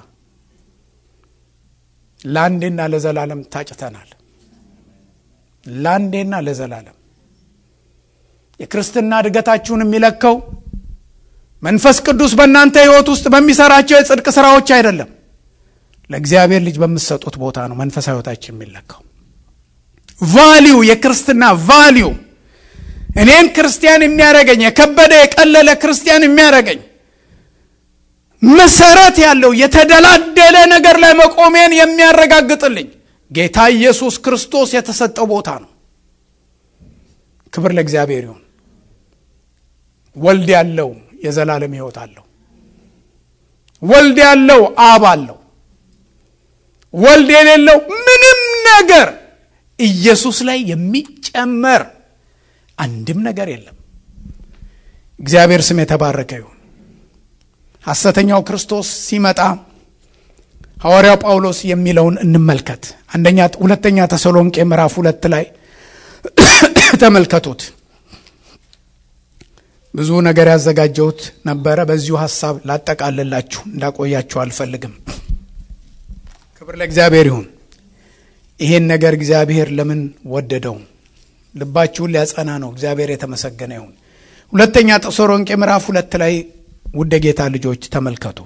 Speaker 1: ለአንዴና ለዘላለም ታጭተናል። ለአንዴና ለዘላለም የክርስትና እድገታችሁን የሚለካው መንፈስ ቅዱስ በእናንተ ሕይወት ውስጥ በሚሰራቸው የጽድቅ ስራዎች አይደለም፣ ለእግዚአብሔር ልጅ በምትሰጡት ቦታ ነው መንፈሳዊ ሕይወታችን የሚለካው። ቫሊዩ የክርስትና ቫሊዩ እኔን ክርስቲያን የሚያደርገኝ የከበደ የቀለለ ክርስቲያን የሚያደርገኝ መሰረት ያለው የተደላደለ ነገር ላይ መቆሜን የሚያረጋግጥልኝ ጌታ ኢየሱስ ክርስቶስ የተሰጠው ቦታ ነው። ክብር ለእግዚአብሔር ይሁን። ወልድ ያለው የዘላለም ሕይወት አለው። ወልድ ያለው አብ አለው። ወልድ የሌለው ምንም ነገር ኢየሱስ ላይ የሚጨመር አንድም ነገር የለም። እግዚአብሔር ስም የተባረከ ይሁን። ሐሰተኛው ክርስቶስ ሲመጣ ሐዋርያው ጳውሎስ የሚለውን እንመልከት። አንደኛ ሁለተኛ ተሰሎንቄ ምዕራፍ ሁለት ላይ ተመልከቱት። ብዙ ነገር ያዘጋጀሁት ነበረ። በዚሁ ሀሳብ ላጠቃልላችሁ እንዳቆያችሁ አልፈልግም። ክብር ለእግዚአብሔር ይሁን። ይሄን ነገር እግዚአብሔር ለምን ወደደው? ልባችሁን ሊያጸና ነው። እግዚአብሔር የተመሰገነ ይሁን። ሁለተኛ ተሰሎንቄ ምዕራፍ ሁለት ላይ ውድ ጌታ ልጆች ተመልከቱ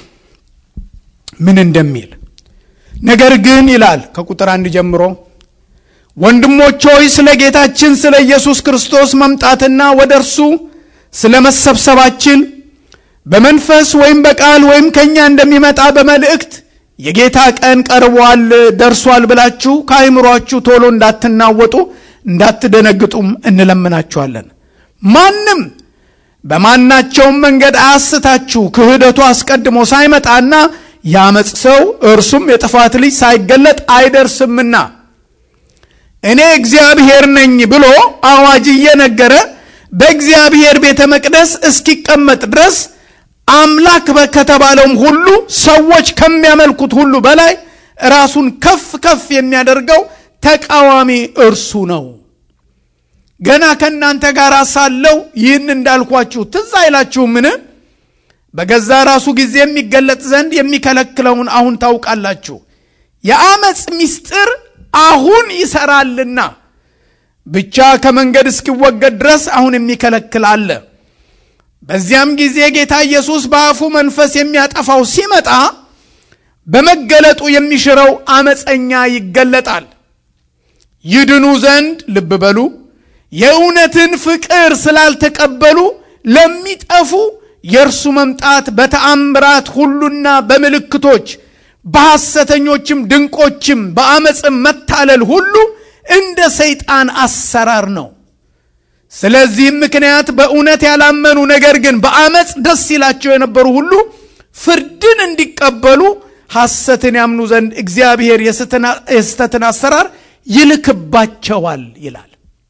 Speaker 1: ምን እንደሚል። ነገር ግን ይላል ከቁጥር አንድ ጀምሮ ወንድሞች ሆይ ስለ ጌታችን ስለ ኢየሱስ ክርስቶስ መምጣትና ወደ እርሱ ስለ መሰብሰባችን በመንፈስ ወይም በቃል ወይም ከእኛ እንደሚመጣ በመልእክት የጌታ ቀን ቀርቧል ደርሷል ብላችሁ ከአይምሯችሁ ቶሎ እንዳትናወጡ እንዳትደነግጡም እንለምናችኋለን። ማንም በማናቸውም መንገድ አያስታችሁ፣ ክህደቱ አስቀድሞ ሳይመጣና ያመፅ ሰው እርሱም የጥፋት ልጅ ሳይገለጥ አይደርስምና እኔ እግዚአብሔር ነኝ ብሎ አዋጅ እየነገረ በእግዚአብሔር ቤተ መቅደስ እስኪቀመጥ ድረስ አምላክ ከተባለውም ሁሉ ሰዎች ከሚያመልኩት ሁሉ በላይ ራሱን ከፍ ከፍ የሚያደርገው ተቃዋሚ እርሱ ነው። ገና ከእናንተ ጋር ሳለው ይህን እንዳልኳችሁ ትዝ አይላችሁምን? በገዛ ራሱ ጊዜ የሚገለጥ ዘንድ የሚከለክለውን አሁን ታውቃላችሁ። የአመፅ ምስጢር አሁን ይሰራልና ብቻ ከመንገድ እስኪወገድ ድረስ አሁን የሚከለክል አለ። በዚያም ጊዜ ጌታ ኢየሱስ በአፉ መንፈስ የሚያጠፋው ሲመጣ በመገለጡ የሚሽረው አመፀኛ ይገለጣል። ይድኑ ዘንድ ልብ በሉ የእውነትን ፍቅር ስላልተቀበሉ ለሚጠፉ የእርሱ መምጣት በተአምራት ሁሉና በምልክቶች በሐሰተኞችም ድንቆችም በአመፅም መታለል ሁሉ እንደ ሰይጣን አሰራር ነው። ስለዚህም ምክንያት በእውነት ያላመኑ ነገር ግን በአመፅ ደስ ይላቸው የነበሩ ሁሉ ፍርድን እንዲቀበሉ ሐሰትን ያምኑ ዘንድ እግዚአብሔር የስተትን አሰራር ይልክባቸዋል ይላል።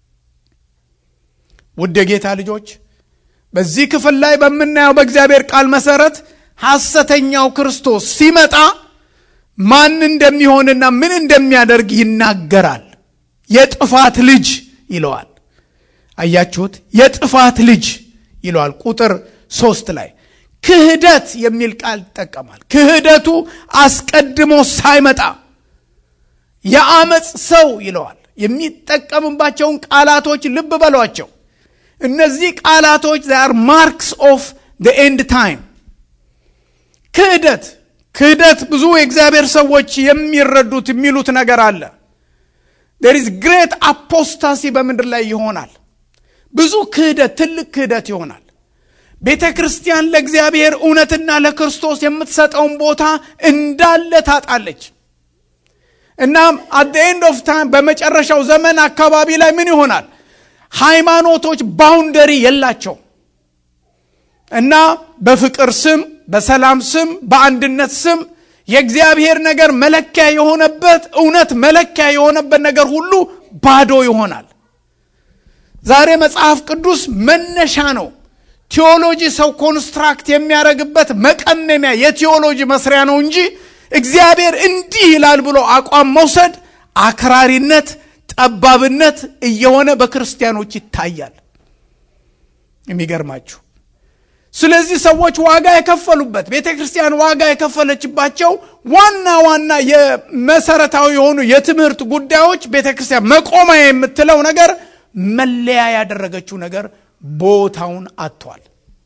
Speaker 1: ውድ የጌታ ልጆች በዚህ ክፍል ላይ በምናየው በእግዚአብሔር ቃል መሰረት ሐሰተኛው ክርስቶስ ሲመጣ ማን እንደሚሆንና ምን እንደሚያደርግ ይናገራል። የጥፋት ልጅ ይለዋል። አያችሁት? የጥፋት ልጅ ይለዋል። ቁጥር ሶስት ላይ ክህደት የሚል ቃል ይጠቀማል። ክህደቱ አስቀድሞ ሳይመጣ የአመፅ ሰው ይለዋል። የሚጠቀምባቸውን ቃላቶች ልብ በሏቸው። እነዚህ ቃላቶች ዛር ማርክስ ኦፍ ደ ኤንድ ታይም። ክህደት ክህደት ብዙ የእግዚአብሔር ሰዎች የሚረዱት የሚሉት ነገር አለ። ዴር ኢዝ ግሬት አፖስታሲ በምድር ላይ ይሆናል። ብዙ ክህደት፣ ትልቅ ክህደት ይሆናል። ቤተ ክርስቲያን ለእግዚአብሔር እውነትና ለክርስቶስ የምትሰጠውን ቦታ እንዳለ ታጣለች። እናም አት ኤንድ ኦፍ ታይም በመጨረሻው ዘመን አካባቢ ላይ ምን ይሆናል? ሃይማኖቶች ባውንደሪ የላቸው እና በፍቅር ስም፣ በሰላም ስም፣ በአንድነት ስም የእግዚአብሔር ነገር መለኪያ የሆነበት እውነት መለኪያ የሆነበት ነገር ሁሉ ባዶ ይሆናል። ዛሬ መጽሐፍ ቅዱስ መነሻ ነው። ቴዎሎጂ ሰው ኮንስትራክት የሚያደርግበት መቀመሚያ የቴዎሎጂ መስሪያ ነው እንጂ እግዚአብሔር እንዲህ ይላል ብሎ አቋም መውሰድ አክራሪነት፣ ጠባብነት እየሆነ በክርስቲያኖች ይታያል። የሚገርማችሁ ስለዚህ ሰዎች ዋጋ የከፈሉበት ቤተ ክርስቲያን ዋጋ የከፈለችባቸው ዋና ዋና የመሰረታዊ የሆኑ የትምህርት ጉዳዮች ቤተ ክርስቲያን መቆሚያ የምትለው ነገር መለያ ያደረገችው ነገር ቦታውን አጥቷል።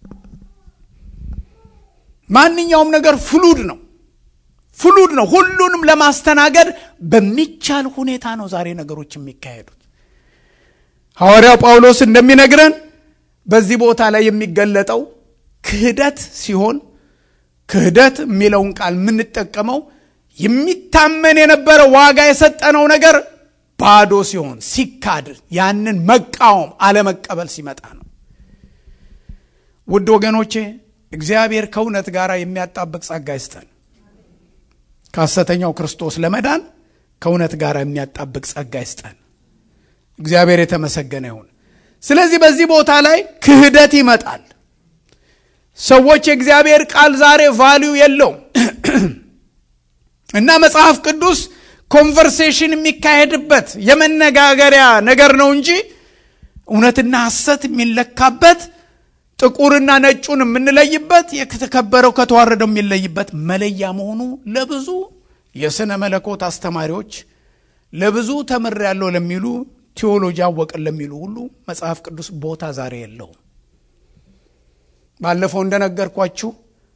Speaker 1: ማንኛውም ነገር ፍሉድ ነው ፍሉድ ነው። ሁሉንም ለማስተናገድ በሚቻል ሁኔታ ነው ዛሬ ነገሮች የሚካሄዱት። ሐዋርያው ጳውሎስ እንደሚነግረን በዚህ ቦታ ላይ የሚገለጠው ክህደት ሲሆን ክህደት የሚለውን ቃል የምንጠቀመው የሚታመን የነበረ ዋጋ የሰጠነው ነገር ባዶ ሲሆን ሲካድ፣ ያንን መቃወም አለመቀበል ሲመጣ ነው። ውድ ወገኖቼ እግዚአብሔር ከእውነት ጋር የሚያጣብቅ ጸጋ ይስጠን። ከሐሰተኛው ክርስቶስ ለመዳን ከእውነት ጋር የሚያጣብቅ ጸጋ ይስጠን። እግዚአብሔር የተመሰገነ ይሁን። ስለዚህ በዚህ ቦታ ላይ ክህደት ይመጣል። ሰዎች የእግዚአብሔር ቃል ዛሬ ቫሊዩ የለውም እና መጽሐፍ ቅዱስ ኮንቨርሴሽን የሚካሄድበት የመነጋገሪያ ነገር ነው እንጂ እውነትና ሐሰት የሚለካበት ጥቁርና ነጩን የምንለይበት የተከበረው ከተዋረደው የሚለይበት መለያ መሆኑ ለብዙ የሥነ መለኮት አስተማሪዎች ለብዙ ተምር ያለው ለሚሉ ቴዎሎጂ አወቅን ለሚሉ ሁሉ መጽሐፍ ቅዱስ ቦታ ዛሬ የለውም። ባለፈው እንደነገርኳችሁ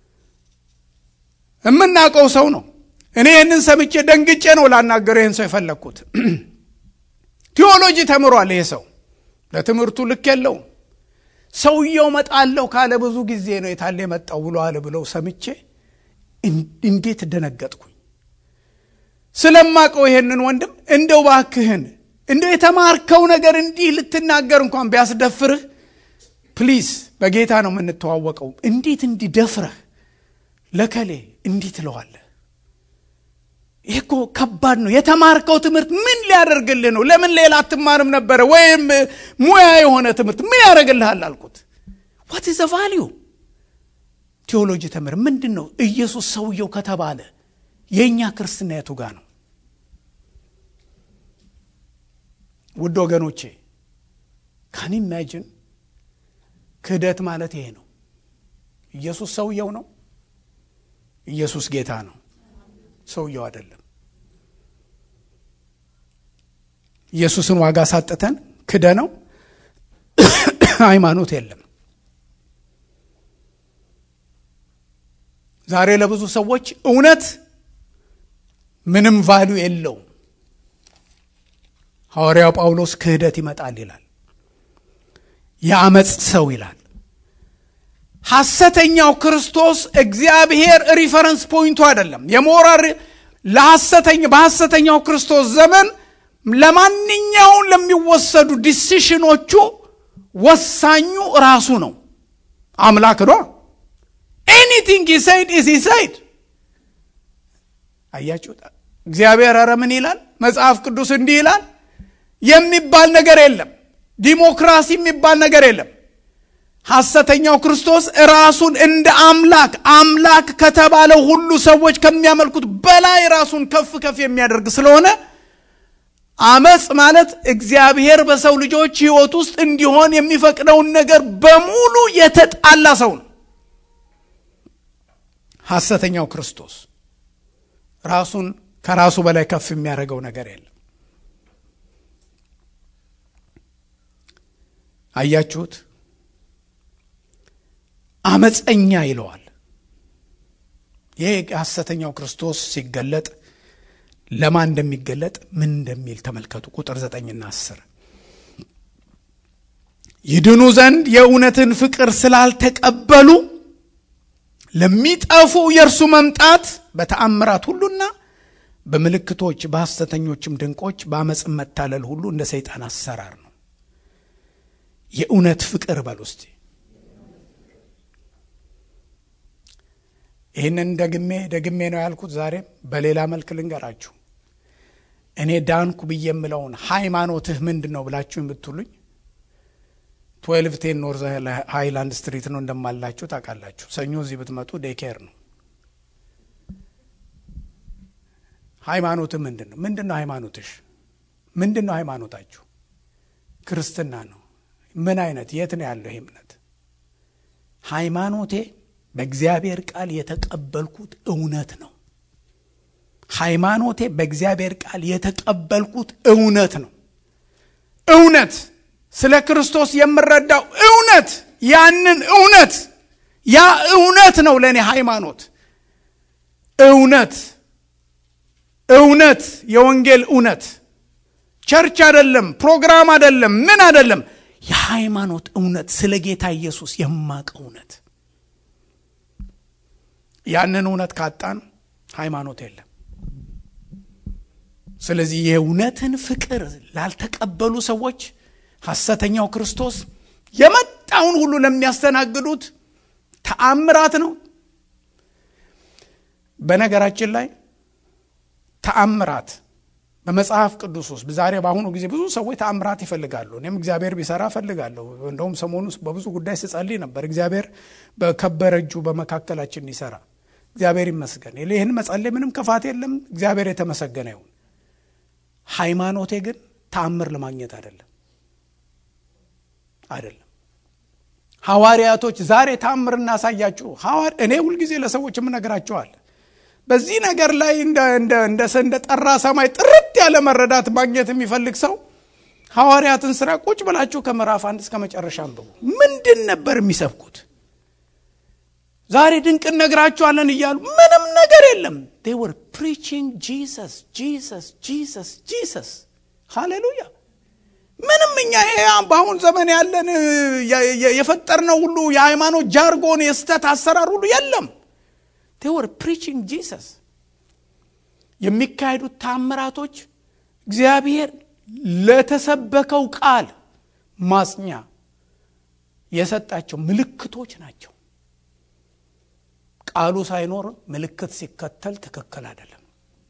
Speaker 1: የምናውቀው ሰው ነው። እኔ ይህንን ሰምቼ ደንግጬ ነው ላናገረው ይህን ሰው የፈለግኩት። ቴዎሎጂ ተምሯል። ይሄ ሰው ለትምህርቱ ልክ የለውም። ሰውየው መጣለሁ ካለ ብዙ ጊዜ ነው የታለ የመጣው ብሎ አለ ብለው ሰምቼ እንዴት ደነገጥኩኝ። ስለማቀው ይሄንን ወንድም እንደው ባክህን እንደው የተማርከው ነገር እንዲህ ልትናገር እንኳን ቢያስደፍርህ ፕሊዝ፣ በጌታ ነው የምንተዋወቀው። እንዴት እንዲህ ደፍረህ ለከሌ እንዲህ ትለዋለህ? ይህ እኮ ከባድ ነው። የተማርከው ትምህርት ምን ሊያደርግልህ ነው? ለምን ሌላ አትማርም ነበረ? ወይም ሙያ የሆነ ትምህርት ምን ያደርግልሃል አልኩት። ዋት ዘ ቫሊዩ ቴዎሎጂ ተምር ምንድን ነው? ኢየሱስ ሰውየው ከተባለ የእኛ ክርስትና የቱ ጋር ነው? ውድ ወገኖቼ ካን ኢማጂን ክህደት ማለት ይሄ ነው። ኢየሱስ ሰውየው ነው። ኢየሱስ ጌታ ነው። ሰውየው አይደለም። ኢየሱስን ዋጋ ሳጥተን ክደ ነው ሃይማኖት የለም። ዛሬ ለብዙ ሰዎች እውነት ምንም ቫሉ የለውም። ሐዋርያው ጳውሎስ ክህደት ይመጣል ይላል። የአመፅ ሰው ይላል። ሐሰተኛው ክርስቶስ እግዚአብሔር ሪፈረንስ ፖይንቱ አይደለም። የሞራል ለሐሰተኛ በሐሰተኛው ክርስቶስ ዘመን ለማንኛውም ለሚወሰዱ ዲሲሽኖቹ ወሳኙ ራሱ ነው። አምላክ ዶ ኤኒቲንግ ሂሳይድ ኢዝ ሂሳይድ። አያችሁ እግዚአብሔር ኧረ ምን ይላል? መጽሐፍ ቅዱስ እንዲህ ይላል የሚባል ነገር የለም። ዲሞክራሲ የሚባል ነገር የለም። ሐሰተኛው ክርስቶስ ራሱን እንደ አምላክ አምላክ ከተባለው ሁሉ ሰዎች ከሚያመልኩት በላይ ራሱን ከፍ ከፍ የሚያደርግ ስለሆነ አመፅ ማለት እግዚአብሔር በሰው ልጆች ሕይወት ውስጥ እንዲሆን የሚፈቅደውን ነገር በሙሉ የተጣላ ሰው ነው። ሐሰተኛው ክርስቶስ ራሱን ከራሱ በላይ ከፍ የሚያደርገው ነገር የለም። አያችሁት? አመፀኛ ይለዋል። ይህ ሐሰተኛው ክርስቶስ ሲገለጥ ለማን እንደሚገለጥ ምን እንደሚል ተመልከቱ። ቁጥር ዘጠኝና አስር ይድኑ ዘንድ የእውነትን ፍቅር ስላልተቀበሉ ለሚጠፉ የእርሱ መምጣት በተአምራት ሁሉና በምልክቶች በሐሰተኞችም ድንቆች በአመፅም መታለል ሁሉ እንደ ሰይጣን አሰራር ነው። የእውነት ፍቅር በል ውስጥ ይህንን ደግሜ ደግሜ ነው ያልኩት። ዛሬም በሌላ መልክ ልንገራችሁ። እኔ ዳንኩ ብዬ የምለውን ሃይማኖትህ ምንድን ነው ብላችሁ የምትሉኝ ትዌልቭ ቴን ኖርዝ ሃይላንድ ስትሪት ነው እንደማላችሁ ታውቃላችሁ። ሰኞ እዚህ ብትመጡ ዴኬር ነው። ሃይማኖትህ ምንድን ነው? ምንድን ነው ሃይማኖትሽ? ምንድን ነው ሃይማኖታችሁ? ክርስትና ነው። ምን አይነት የት ነው ያለው ይህ እምነት? ሃይማኖቴ በእግዚአብሔር ቃል የተቀበልኩት እውነት ነው። ሃይማኖቴ በእግዚአብሔር ቃል የተቀበልኩት እውነት ነው። እውነት ስለ ክርስቶስ የምረዳው እውነት፣ ያንን እውነት ያ እውነት ነው ለእኔ ሃይማኖት። እውነት እውነት የወንጌል እውነት ቸርች አይደለም፣ ፕሮግራም አይደለም፣ ምን አይደለም፣ የሃይማኖት እውነት ስለ ጌታ ኢየሱስ የማቅ እውነት ያንን እውነት ካጣን ሃይማኖት የለም። ስለዚህ የእውነትን ፍቅር ላልተቀበሉ ሰዎች ሐሰተኛው ክርስቶስ የመጣውን ሁሉ ለሚያስተናግዱት ተአምራት ነው። በነገራችን ላይ ተአምራት በመጽሐፍ ቅዱስ ውስጥ ዛሬ በአሁኑ ጊዜ ብዙ ሰዎች ተአምራት ይፈልጋሉ። እኔም እግዚአብሔር ቢሰራ እፈልጋለሁ። እንደውም ሰሞኑ በብዙ ጉዳይ ስጸልይ ነበር። እግዚአብሔር በከበረ እጁ በመካከላችን ይሰራ። እግዚአብሔር ይመስገን። ይህን መጸለይ ምንም ክፋት የለም። እግዚአብሔር የተመሰገነ ይሁን። ሃይማኖቴ ግን ተአምር ለማግኘት አይደለም አይደለም። ሐዋርያቶች ዛሬ ተአምር እናሳያችሁ። እኔ ሁልጊዜ ለሰዎች የምነግራቸዋል በዚህ ነገር ላይ እንደ ጠራ ሰማይ ጥርት ያለ መረዳት ማግኘት የሚፈልግ ሰው ሐዋርያትን ስራ ቁጭ ብላችሁ ከምዕራፍ አንድ እስከ መጨረሻ አንብቡ። ምንድን ነበር የሚሰብኩት? ዛሬ ድንቅ እነግራችኋለን እያሉ ምንም ነገር የለም። they were preaching Jesus Jesus Jesus Jesus ሃሌሉያ። ምንም እኛ በአሁን ዘመን ያለን የፈጠርነው ሁሉ የሃይማኖት ጃርጎን የስተት አሰራር ሁሉ የለም። they were preaching Jesus የሚካሄዱት ታምራቶች እግዚአብሔር ለተሰበከው ቃል ማጽኛ የሰጣቸው ምልክቶች ናቸው። ቃሉ ሳይኖር ምልክት ሲከተል ትክክል አይደለም።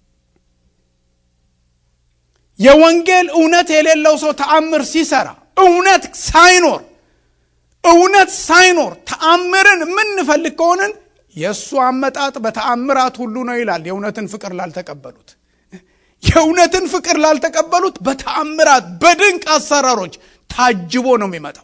Speaker 1: የወንጌል እውነት የሌለው ሰው ተአምር ሲሰራ እውነት ሳይኖር እውነት ሳይኖር ተአምርን የምንፈልግ ከሆንን የእሱ አመጣጥ በተአምራት ሁሉ ነው ይላል። የእውነትን ፍቅር ላልተቀበሉት የእውነትን ፍቅር ላልተቀበሉት በተአምራት በድንቅ አሰራሮች ታጅቦ ነው የሚመጣው።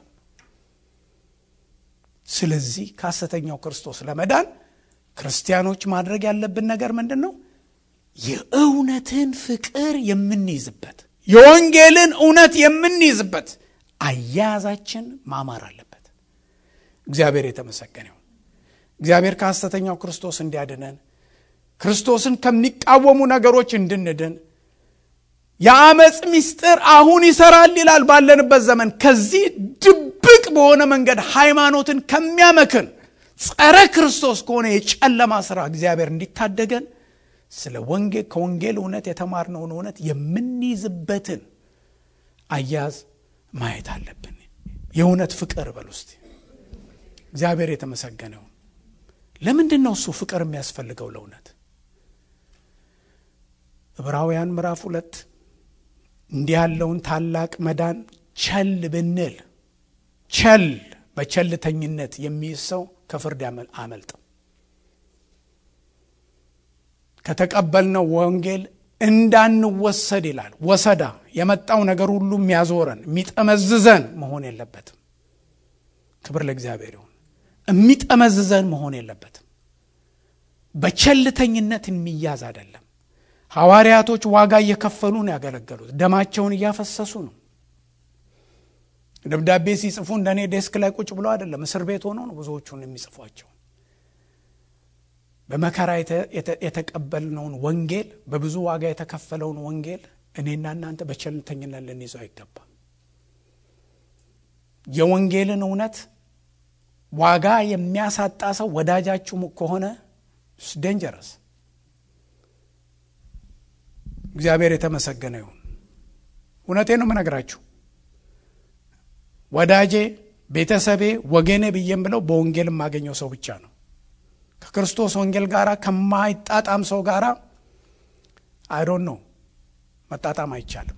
Speaker 1: ስለዚህ ከሐሰተኛው ክርስቶስ ለመዳን ክርስቲያኖች ማድረግ ያለብን ነገር ምንድን ነው? የእውነትን ፍቅር የምንይዝበት የወንጌልን እውነት የምንይዝበት አያያዛችን ማማር አለበት። እግዚአብሔር የተመሰገነ ይሁን። እግዚአብሔር ከሐሰተኛው ክርስቶስ እንዲያድነን ክርስቶስን ከሚቃወሙ ነገሮች እንድንድን የአመፅ ምስጢር አሁን ይሰራል ይላል ባለንበት ዘመን ከዚህ ድብቅ በሆነ መንገድ ሃይማኖትን ከሚያመክን ጸረ ክርስቶስ ከሆነ የጨለማ ስራ እግዚአብሔር እንዲታደገን ስለ ወንጌል ከወንጌል እውነት የተማርነውን እውነት የምንይዝበትን አያያዝ ማየት አለብን። የእውነት ፍቅር በል ውስጥ እግዚአብሔር የተመሰገነው ለምንድን ነው እሱ ፍቅር የሚያስፈልገው ለእውነት? ዕብራውያን ምዕራፍ ሁለት እንዲህ ያለውን ታላቅ መዳን ቸል ብንል ቸል በቸልተኝነት የሚይዝ ሰው ከፍርድ አመልጥም። ከተቀበልነው ወንጌል እንዳንወሰድ ይላል። ወሰዳ የመጣው ነገር ሁሉ የሚያዞረን የሚጠመዝዘን መሆን የለበትም። ክብር ለእግዚአብሔር ይሁን። የሚጠመዝዘን መሆን የለበትም። በቸልተኝነት የሚያዝ አይደለም። ሐዋርያቶች ዋጋ እየከፈሉ ነው ያገለገሉት። ደማቸውን እያፈሰሱ ነው። ደብዳቤ ሲጽፉ እንደ እኔ ዴስክ ላይ ቁጭ ብሎ አይደለም፣ እስር ቤት ሆኖ ነው ብዙዎቹን የሚጽፏቸው። በመከራ የተቀበልነውን ወንጌል፣ በብዙ ዋጋ የተከፈለውን ወንጌል እኔና እናንተ በቸልተኝነት ልንይዘው አይገባም። የወንጌልን እውነት ዋጋ የሚያሳጣ ሰው ወዳጃችሁ ከሆነ ደንጀረስ። እግዚአብሔር የተመሰገነ ይሁን። እውነቴን ነው የምነግራችሁ። ወዳጄ፣ ቤተሰቤ፣ ወገኔ ብዬም ብለው በወንጌል የማገኘው ሰው ብቻ ነው። ከክርስቶስ ወንጌል ጋር ከማይጣጣም ሰው ጋር አይዶን ነው መጣጣም አይቻልም።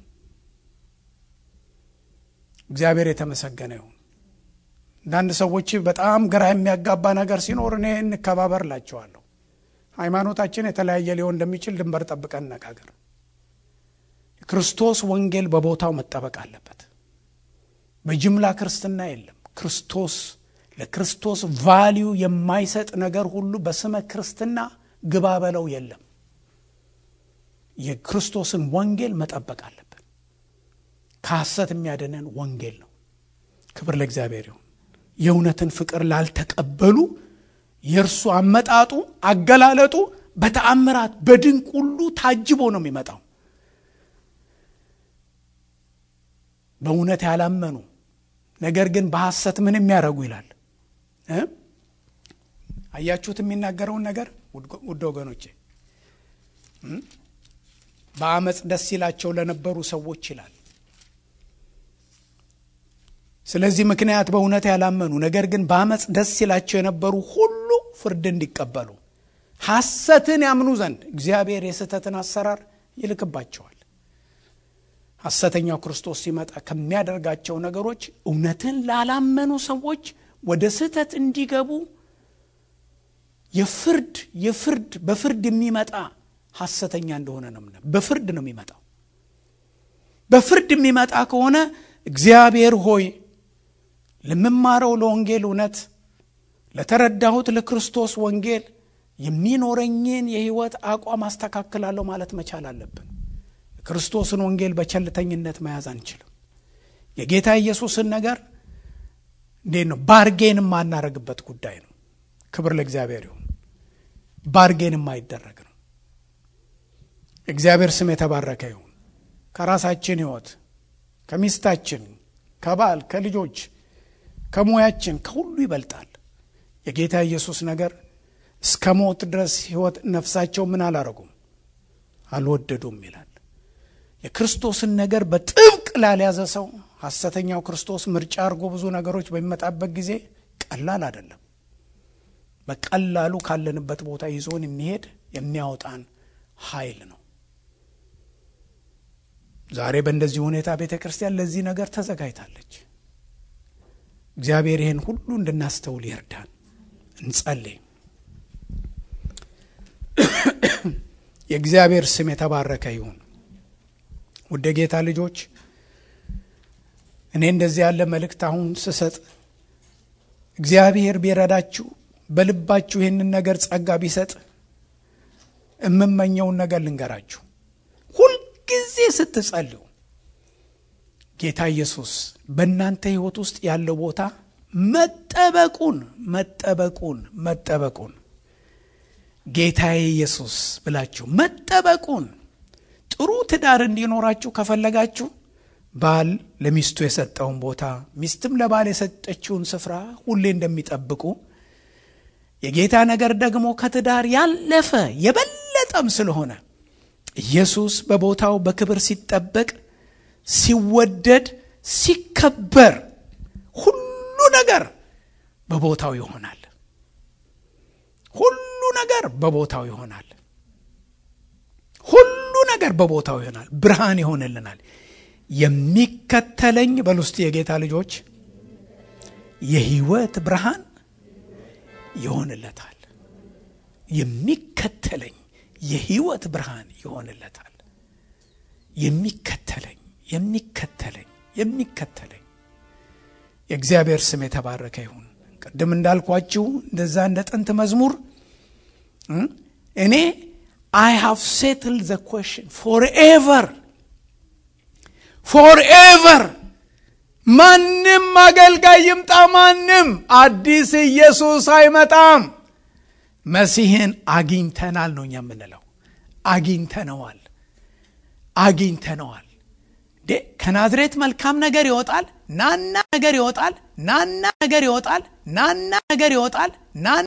Speaker 1: እግዚአብሔር የተመሰገነ ይሁን። አንዳንድ ሰዎች በጣም ግራ የሚያጋባ ነገር ሲኖር እኔ እንከባበር ላቸዋለሁ። ሃይማኖታችን የተለያየ ሊሆን እንደሚችል ድንበር ጠብቀን እነጋገር። ክርስቶስ ወንጌል በቦታው መጠበቅ አለበት። በጅምላ ክርስትና የለም። ክርስቶስ ለክርስቶስ ቫሊዩ የማይሰጥ ነገር ሁሉ በስመ ክርስትና ግባ በለው የለም። የክርስቶስን ወንጌል መጠበቅ አለብን። ከሐሰት የሚያድነን ወንጌል ነው። ክብር ለእግዚአብሔር ይሁን። የእውነትን ፍቅር ላልተቀበሉ የእርሱ አመጣጡ አገላለጡ በተአምራት በድንቅ ሁሉ ታጅቦ ነው የሚመጣው። በእውነት ያላመኑ ነገር ግን በሐሰት ምን የሚያደርጉ ይላል። አያችሁት የሚናገረውን ነገር ውድ ወገኖቼ፣ በአመፅ ደስ ይላቸው ለነበሩ ሰዎች ይላል። ስለዚህ ምክንያት በእውነት ያላመኑ ነገር ግን በአመፅ ደስ ይላቸው የነበሩ ሁሉ ፍርድ እንዲቀበሉ ሐሰትን ያምኑ ዘንድ እግዚአብሔር የስህተትን አሰራር ይልክባቸዋል። ሐሰተኛው ክርስቶስ ሲመጣ ከሚያደርጋቸው ነገሮች እውነትን ላላመኑ ሰዎች ወደ ስህተት እንዲገቡ የፍርድ የፍርድ በፍርድ የሚመጣ ሐሰተኛ እንደሆነ ነው። በፍርድ ነው የሚመጣው። በፍርድ የሚመጣ ከሆነ እግዚአብሔር ሆይ ለምማረው ለወንጌል እውነት ለተረዳሁት ለክርስቶስ ወንጌል የሚኖረኝን የሕይወት አቋም አስተካክላለሁ ማለት መቻል አለብን። ክርስቶስን ወንጌል በቸልተኝነት መያዝ አንችልም። የጌታ ኢየሱስን ነገር እንዴት ነው ባርጌን የማናረግበት ጉዳይ ነው። ክብር ለእግዚአብሔር ይሁን። ባርጌን የማይደረግ ነው። እግዚአብሔር ስም የተባረከ ይሁን። ከራሳችን ሕይወት ከሚስታችን፣ ከባል፣ ከልጆች፣ ከሙያችን ከሁሉ ይበልጣል። የጌታ ኢየሱስ ነገር እስከ ሞት ድረስ ሕይወት ነፍሳቸው ምን አላረጉም አልወደዱም ይላል። የክርስቶስን ነገር በጥብቅ ላልያዘ ሰው ሐሰተኛው ክርስቶስ ምርጫ አድርጎ ብዙ ነገሮች በሚመጣበት ጊዜ ቀላል አይደለም። በቀላሉ ካለንበት ቦታ ይዞን የሚሄድ የሚያወጣን ኃይል ነው። ዛሬ በእንደዚህ ሁኔታ ቤተ ክርስቲያን ለዚህ ነገር ተዘጋጅታለች። እግዚአብሔር ይህን ሁሉ እንድናስተውል ይርዳን። እንጸልይ። የእግዚአብሔር ስም የተባረከ ይሁን። ውድ ጌታ ልጆች እኔ እንደዚህ ያለ መልእክት አሁን ስሰጥ እግዚአብሔር ቢረዳችሁ በልባችሁ ይህንን ነገር ጸጋ ቢሰጥ የምመኘውን ነገር ልንገራችሁ። ሁልጊዜ ስትጸልዩ ጌታ ኢየሱስ በእናንተ ሕይወት ውስጥ ያለው ቦታ መጠበቁን መጠበቁን መጠበቁን ጌታዬ ኢየሱስ ብላችሁ መጠበቁን ጥሩ ትዳር እንዲኖራችሁ ከፈለጋችሁ ባል ለሚስቱ የሰጠውን ቦታ ሚስትም ለባል የሰጠችውን ስፍራ ሁሌ እንደሚጠብቁ የጌታ ነገር ደግሞ ከትዳር ያለፈ የበለጠም ስለሆነ ኢየሱስ በቦታው በክብር ሲጠበቅ፣ ሲወደድ፣ ሲከበር ሁሉ ነገር በቦታው ይሆናል። ሁሉ ነገር በቦታው ይሆናል። ሁሉ ነገር በቦታው ይሆናል። ብርሃን ይሆንልናል። የሚከተለኝ በሉ እስቲ የጌታ ልጆች የህይወት ብርሃን ይሆንለታል። የሚከተለኝ የህይወት ብርሃን ይሆንለታል። የሚከተለኝ የሚከተለኝ የሚከተለኝ የእግዚአብሔር ስም የተባረከ ይሁን። ቅድም እንዳልኳችሁ እንደዛ እንደ ጥንት መዝሙር እኔ አይ ሃቭ ሴትል ዘ ኮሽን ፎርኤቨር ፎርኤቨር ማንም አገልጋይ ይምጣ ማንም አዲስ ኢየሱስ አይመጣም መሲህን አግኝተናል ነው እኛ የምንለው አግኝተነዋል አግኝተነዋል ከናዝሬት መልካም ነገር ይወጣል ናና ነገር ይወጣል ናና ነገር ይወጣል ናና ነገር ይወጣል ናና